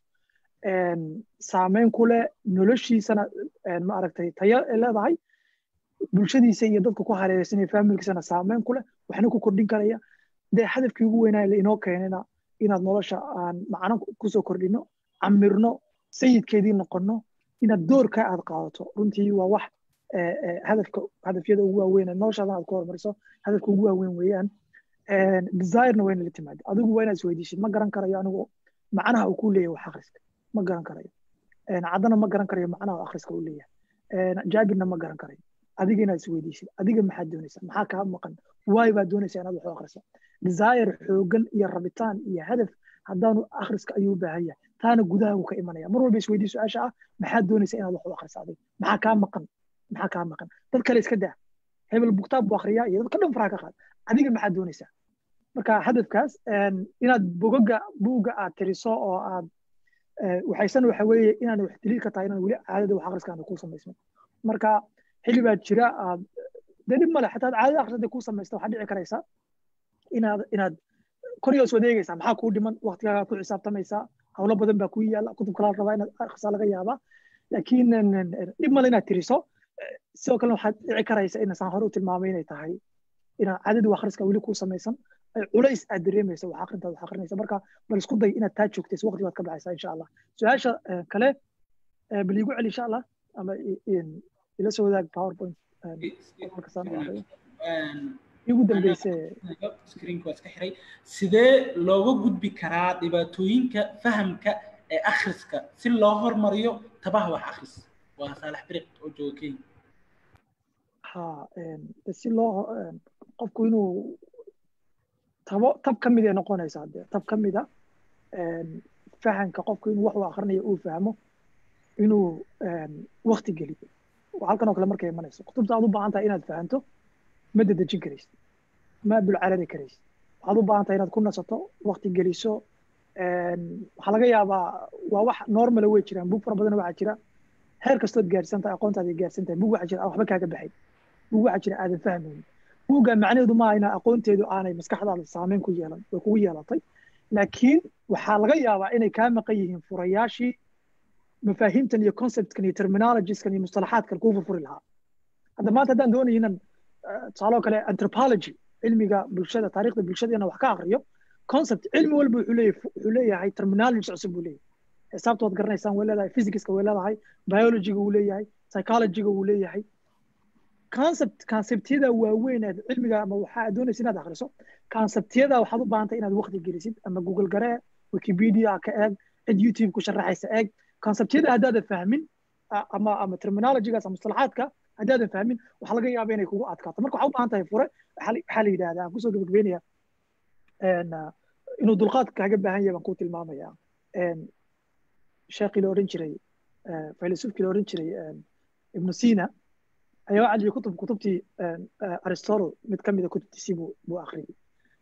saameyn ku leh noloshiisana ma aragtay tayo leedahay bulshadiisa iyo dadka ku hareeraysan iyo faamilkiisana saameyn ku leh waxna ku kordhin karaya dee hadafkii ugu weynaa la inoo keenayna inaad nolosha aan macno kusoo kordhino camirno sayidkeedii noqono inaad doorka aad qaadato runtii waa wax hadafka hadafyada ugu waaweyn noloshaadan aad ku hormariso hadafka ugu waaweyn weeyaan desirena wayna la timaada adigu waa inaad isweydiisid ma garan karayo anigu macnaha uu ku leeyahay wax akhriska ma garan karayo caddana ma garan karayo macnaha akhriska uu leeyahay jaabirna ma garan karayo adiga inaad isweydiisid adiga maxaad doonaysaa maxaa kaa maqan waay baad doonaysaa inaad wax u akhrisa desire xoogan iyo rabitaan iyo hadaf haddaanu akhriska ayuu u baahan yahay taana gudaha uu ka imanaya mar walba isweydii su-aasha ah maxaad doonaysaa inaad wax u akhrisa adiga maxaa kaa maqan maxaa kaa maqan dad kale iska daa hebel bugtaab buu akhriyaa iyo dadka dhan faraha ka qaad adiga maxaad doonaysaa marka hadafkaas inaad bogoga buugga aad tiriso oo aad waxaysan waxa weeye inaad wax daliil ka tahay inaan weli caadada wax akhriska aan ku samaysno marka xilli baa jira aad dee dhib male xataa caadada akhrisada ku samaysta waxaad dhici karaysaa inaad inaad koriga is wadeegaysaa maxaa kuu dhiman waqtigaagaa ku xisaabtamaysaa hawlo badan baa kuu yaala kutub kalaa rabaa inaad akhrisaa laga yaabaa laakiin dhib male inaad tiriso sidoo kale waxaad dhici karaysa inasaan hore u tilmaamay inay tahay inaad caadadii wax akhriska weli kuu samaysan culays aad dareemaysa wax akhrintaad wax akhrinaysa marka bal isku day inaad taa joogtayso waqti baad ka baxaysaa insha allah su-aasha kale bal iigu celi insha allah ama ila soo wadaag powerpoint markasaan u akhriyo igu dambeyse screenka waa iska xiray sidee looga gudbi karaa dhibaatooyinka fahamka ee akhriska si loo hormariyo tabaha wax akhris waa saalax biriq oo jooga kenya ha si loo qofku inuu tabo tab ka mid ay noqonaysaa dee tab ka mid a fahamka qofku inuu wax uu akhrinayo uu fahmo inuu wakti geliyo halkan oo kale markay imanayso kutubta aad u baahan tahay inaad fahanto ma dedejin karaysid ma dulcarari karaysid waxaad u baahan tahay inaad ku nasato wakti geliso waxaa laga yaabaa waa wax normala way jiraan bug fara badan waxaa jira heer kastood gaarsan tahay aqoontaada gaarsan tahay bug waxaa jira waxba kaaga baxay bug waxaa jira aadan fahmaynin buugga macnaheedu maaha inaa aqoonteedu aanay maskaxdaada saameyn ku yeelan way kugu yeelatay laakiin waxaa laga yaabaa inay kaa maqan yihiin furayaashii mafaahiimtan iyo conceptkan iyo terminologieskan iyo mustalaxaadkan kuu furfuri lahaa hadda maanta haddaan doonayo inaan tusaaloo kale anthropology cilmiga bulshada taariikhda bulshada inaan wax ka akriyo concept cilmi walba wuxuu leeyahay wuxuu leeyahay terminology cusub buu leeyahay xisaabta waad garanaysaan way leedahay physicska way leedahay biologyga wuu leeyahay psychologyga wuu leeyahay concept conceptyada waaweyn ee cilmiga ama waxaa doonaysa inaad akhriso conceptyada waxaad u baahantay inaad waqti gelisid ama google garee wikipedia ka eeg cid youtube ku sharaxaysa eeg conceptyada haddaadan fahmin ama ama terminologygaas ama mustalaxaadka haddaadan fahmin waxaa laga yaaba inay kugu adkaato marka waxaa u baahan tahay fure waxaa la yidhahdaa aan kusoo gabagabeynaya inuu dulqaad kaaga baahan yahay baan ku tilmaamaya sheekii la odhan jiray filosoofkii la odhan jiray ibnu sina ayaa waxaa jiray kutub kutubtii aristotle mid ka mida kutubtiisii buu buu akhriyey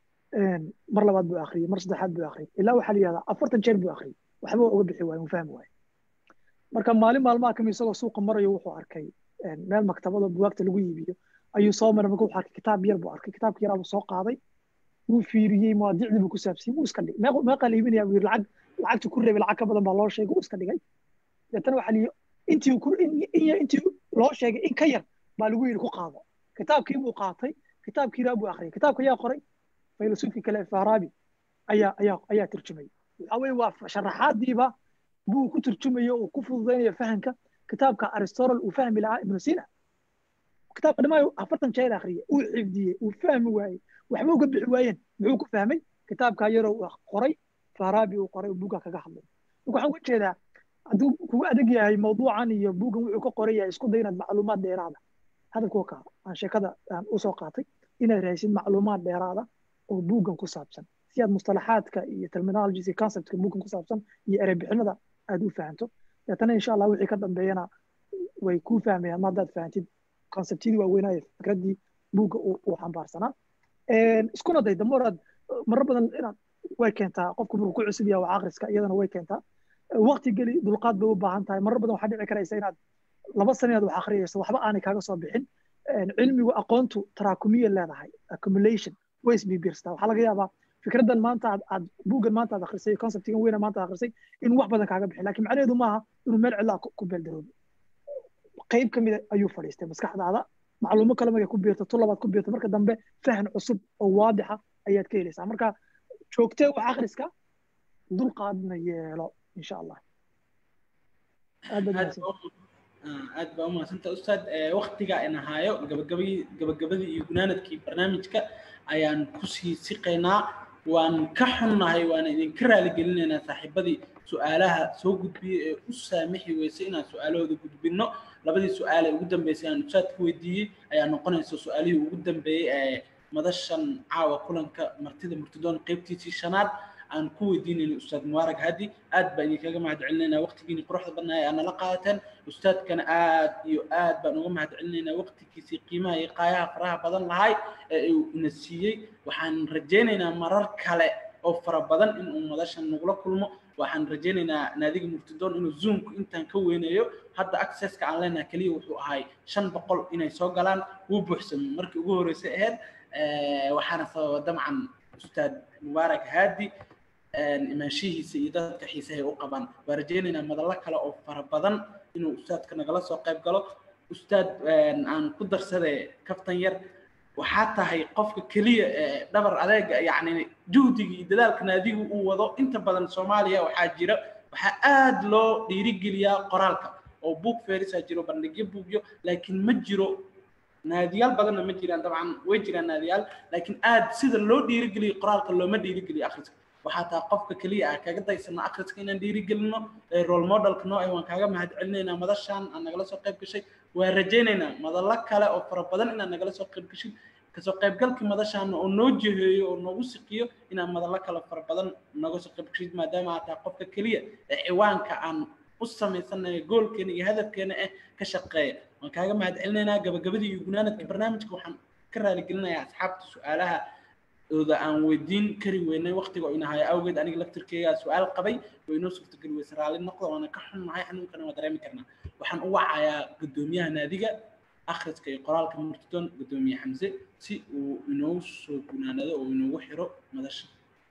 mar labaad buu akhriyey mar saddexaad buu akhriyey ilaa waxaa la yihahdaa afartan jeer buu akhriyey waxba uga bixi waaye uu fahmi waaye marka maalin maalmaha kamid isagoo suuqa marayo wuxuu arkay meel maktabada buwaagta lagu iibiyo ayuu soo maray marka wuxuu arkay kitaab yar buu arkay kitaabka yaraa buu soo qaaday wuu fiiriyey mawaadicdii buu ku saabsiyey wuu iska dhigay meeqaa la iibinaya buu yiri lacag lacagtu ku reebay lacag ka badan baa loo sheegay wuu iska dhigay deetana waxaa liyi intii ku intii loo sheegay in ka yar baa lagu yidhi ku qaado kitaabkii buu qaatay kitaabkii raa buu akhriyay kitaabka ayaa qoray filosofi kale farabi ayaa ayaa ayaa turjumay waxa weeye waa sharaxaadiiba buu ku turjumayo uu ku fududaynaya fahamka kitaabka aristotle uu fahmi lahaa ibnu sina kitaabka dhamaayo afartan jeer akhriyay uu xifdiyey uu fahmi waayey waxba uga bixi waayeen muxuu ku fahmay kitaabka yaroo uu qoray farabi uu qoray buugga kaga hadlay marka waxaan uga jeedaa hadduu kugu adag yahay mawduucan iyo buuggan wuxuu ka qoran yahay isku day inaad macluumaad dheeraada hadalka wakaa aan sheekada aan usoo qaatay inaad raaysid macluumaad dheeraada oo buuggan ku saabsan si aad mustalaxaadka iyo terminologies iyo conceptka buuggan ku saabsan iyo ereybixinada aad u fahanto deetana insha allah wixii ka dambeeyana way kuu fahmayaan ma haddaad fahantid conceptyadii waaweynaayo fikraddii buugga uu xambaarsanaa iskuna day damoraad marar badan inaad way keentaa qofku markuu ku cusub yahay waa akhriska iyadana way keentaa waqti geli dulqaad bay u baahan tahay marar badan waxaa dhici karaysa inaad laba sano inaad wax akhriyayso waxba aanay kaaga soo bixin cilmigu aqoontu taraakumiya leedahay accumulation way isbibirstaa waxaa laga yaabaa fikraddan maanta aad aad buuggan maanta aad akhrisay conceptigan weyna maanta aad akhrisay in wax badan kaaga bixin laakiin macnaheedu maaha inuu meel cidlaa ku beeldaroobo qayb ka mida ayuu fadhiistay maskaxdaada macluumo kale markay ku biirto tu labaad ku biirto marka dambe fahan cusub oo waadixa ayaad ka helaysaa marka joogtee wax akhriska dulqaadna yeelo insha allah aad baa umahadsanta ustaad waktiga in ahaayo gabagabadii gabagabadii iyo gunaanadkii barnaamijka ayaan kusii siqaynaa waan ka xunnahay waana idinka raaligelinaynaa saaxiibadii su-aalaha soo gudbiyey ee u saamixi weysay inaan su-aalahooda gudbinno labadii su-aal ee ugu dambeysay aan ustaad ku weydiiyey ayaa noqonaysa su-aalihii ugu dambeeyey ee madashan caawa kulanka martida murtidoon qeybtiisii shanaad aan ku weydiinayno ustaad mubaarag hadi aad baa idinkaga mahad celinaynaa waqtigiini quruxda badnaa ee aad nala qaadateen ustaadkana aad iyo aad baan uga mahad celinaynaa waqtigiisii qiimaha iyo qaayaha faraha badan lahay ee uu ina siiyey waxaan rajaynaynaa marar kale oo fara badan in uu madashan nagula kulmo waxaan rajaynaynaa naadiga murtidoon inuu zoomku intaan ka weynayo hadda accesska aan leenahay keliya wuxuu ahay shan boqol inay soo galaan wuu buuxsamay markii ugu horreysay ahayd waxaana sababa dabcan ustaad mubaarak haadi imaanshihiisa iyo dadka xiisahay u qabaan waa rajaynaynaa madallo kale oo fara badan inuu ustaadka nagala soo qayb galo ustaad aan ku darsade kaftan yar waxaa tahay qofka keliya ee dhabar adeega yacni juhdiga iyo dadaalka naadigu uu wado inta badan soomaaliya waxaa jira waxaa aad loo dhiirigeliyaa qoraalka oo buug feerisaa jiro bandhigyo buugyo laakiin ma jiro naadiyaal badanna ma jiraan dabcan way jiraan naadiyaal laakiin aad sida loo dhiirigeliyo qoraalka looma dhiirigeliyo akhriska waxaa taa qofka keliya ah kaga daysana akhriska inaan dhiirigelino role modelka noo ah waan kaaga mahad celinaynaa madashan aan nagala soo qayb gashay waan rajaynaynaa madallo kale oo fara badan inaad nagala soo qayb gashin kasoo qaybgalkii madashaana oo noo jiheeyo oo noogu siqiyo inaan madallo kale fara badan nooga soo qayb gashid maadaama aad tahay qofka keliya ee ciwaanka aan u samaysanayo goolkeena iyo hadafkeena eh ka shaqeeya waan kaaga mahad celinaynaa gabagabadii iyo gunaanadka barnaamijka waxaan ka raaligelinayaa asxaabta su-aalaha ooda aan weydiin kari weynay waqtiga oo inahay awgeed aniga laftirkeyga su-aal qabay oo inoo suurtageli weyse raalli noqda waana ka xunnahay xanuunkana waa dareemi karnaa waxaan u wacayaa guddoomiyaha naadiga akhriska iyo qoraalka murtidoon guddoomiye xamse si uu inoogu soo gunaanado oo inoogu xiro madasha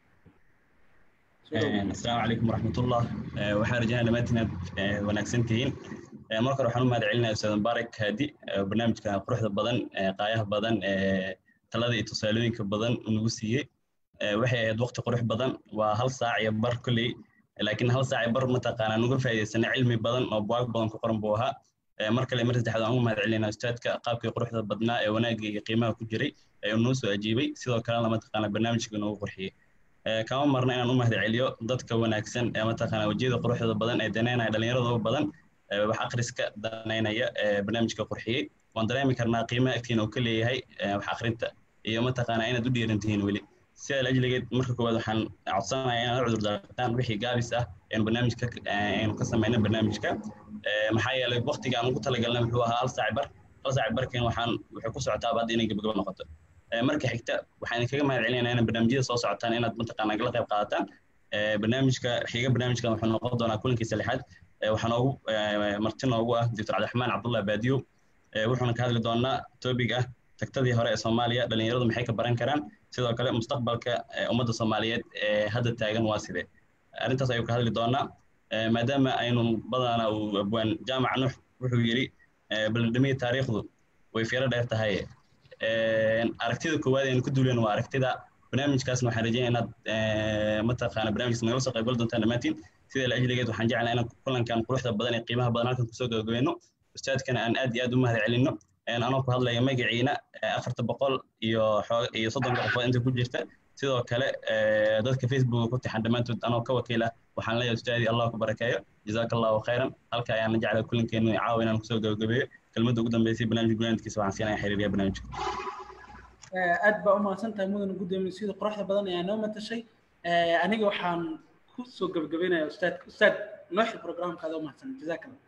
asalaamu calaykum waraxmatullah waxaan rajaynaa dhammaantiin aad wanaagsan tihiin marka hore waxaan u mahad celinaya ustaad mubaarak haadi barnaamijka quruxda badan qaayaha badan talada iyo tusaalooyinka badan nagu siiyey waxay ahayd waqti qurux badan waa hal saac iyo bar kolley laakiin hal saac iyo bar mataqaanaa nuga faa'iidaysanay cilmi badan oo buwaag badan ku qoran buu ahaa mar kale mar saddexaad aan ugu mahad celinaa ustaadka qaabkii quruxda badnaa ee wanaagga iyo qiimaha ku jiray ee uu noo soo ajiibay sidoo kalena mataqaanaa barnaamijka noogu qurxiyey kama marna inaan u mahad celiyo dadka wanaagsan ee mataqaanaa wejiyada quruxda badan ee daneynaya dhallinyaradooda badan wax akhriska daneynaya ee barnaamijka qurxiyey waan dareemi karnaa qiimaha agtiina uu ka leeyahay wax akhrinta iyo mataqaanaa inaad u dhiiran tihiin weli sidaa lajligeed marka koowaad waxaan codsanayaa inaad cudur daartaan wixii gaabis ah een barnaamijka aynu ka samayna barnaamijka maxaa yeelay waqtiga aan ugu talagalnay wuxuu ahaa hal saac bar hal saac barkiin waxaan wuxuu ku socotaa hadda inay gabagabo noqoto marka xigta waxaan idinkaga mahad celinaynaa inaad barnaamijyada soo socotaan inaad mataqaanaa kala qayb qaadataan barnaamijka xiga barnaamijkan wuxuu noqon doonaa kulankiisa lixaad waxaa noogu marti noogu ah doctor cabdiraxmaan cabdullah baadiyo wuxuuna ka hadli doonaa topic ah tagtadii hore ee soomaaliya dhallinyaradu maxay ka baran karaan sidoo kale mustaqbalka ummadda soomaaliyeed ee hadda taagan waa sidee arrintaas ayuu ka hadli doonaa maadaama aynu badana uu abwaan jaamac nuux wuxuu yidhi ballandhamiya taariikhdu way fiiro dheer tahay aragtida koowaad aynu ku duuleen waa aragtida barnaamijkaasna waxaan rajeynaya inaad mataqaana barnaamijkaas nagala soo qaybgal doontaan dhammaantiin sida la ajligeed waxaan jeclaa inaan kulankan quruxda badan ee qiimaha badan halkan kusoo gabagabayno ustaadkana aan aad iyo aad u mahad celinno anoo ku hadlaya magaciina afarta boqol iyo iyo soddonka qofood inta ku jirta sidoo kale dadka facebook ku tixan dhammaantood anoo ka wakiila waxaan leeyahay ustaadi allah ku barakeeyo jazaaka allahu khayran halka ayaan jeclay kulankeenu caawa inaan kusoo gabagabeeyo kelmadda ugu dambeysay barnaamij gunaanadkiisa waxaan siinaya xiriiriya barnaamijka aad baa u mahadsan tahay mudana gudoomiye sida quruxda badan ayaa noo matashay aniga waxaan ku soo gabagabeynaya ustaadka ustaad nooxi programkaada u mahadsan jazaaka allah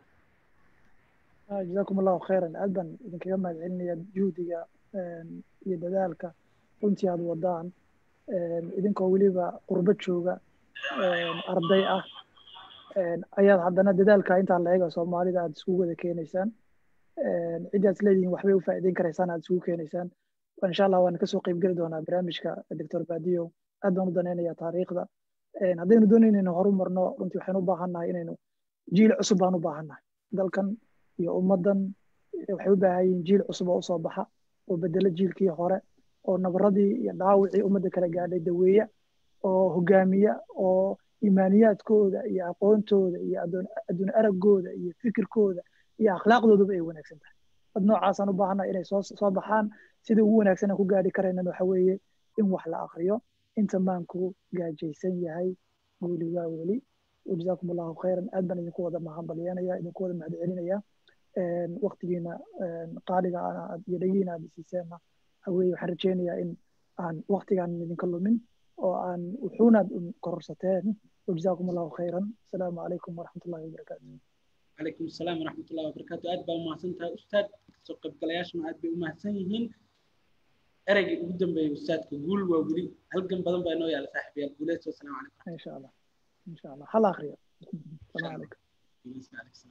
جزاكم الله خيرا أيضا إذا كما علمي جهدك iyo dadaalka runtii aad wadaan idinkoo weliba qurbad jooga arday ah ayaad haddana dadaalka intaa la eega soomaalida aad isugu wada keenaysaan ciddaad isleedihiin waxbay u faa'iideyn karaysaan aad isugu keenaysaan insha allah waan kasoo qaybgeli doonaa barnaamijka doctor badiyo aad baan u danaynayaa taariikhda haddaynu doonayno inaynu horu marno runtii waxaynu u baahannahay inaynu jiil cusub baan u baahannahay dalkan iyo ummaddan waxay u baahan yihiin jiil cusub oo usoo baxa oo bedelo jiilkii hore oo nabaradii iyo dhaawicii ummadda kala gaadhay daweeya oo hogaamiya oo imaaniyaadkooda iyo aqoontooda iyo adduun araggooda iyo fikirkooda iyo akhlaaqdooduba ay wanaagsan tahay dad noocaasaan u baahannahay inay soo soo baxaan sidii ugu wanaagsan aan ku gaadhi karaynan waxa weeye in wax la akriyo inta maanku gaajaysan yahay guuli waa weli wajazaakum allahu khayran aad baan idinku wada mahadbalyanaya idinku wada mahad celinaya waktigiina qaaliga iyo dhagiina aad isiiseenna haweye waxaan rajeynayaa in aan waktigaan idinka lumin oo aan wuxuunaad kororsateen wajazaakum allahu khayran asalaamu calaykum waraxmat ullahi wabarakaatu calaykum asalaam waraxmat ullahi wabarakaatu aad baa umahadsan tahay ustaad soo qaybgalayaashuna aad bay umahadsan yihiin ereygii ugu dambeeyey ustaadka guul waa weli halgan badan baa inoo yaala saaxiibayaal guuleed wasalaamu calaykum insha allah insha allah hal akriya asalaamu calaykum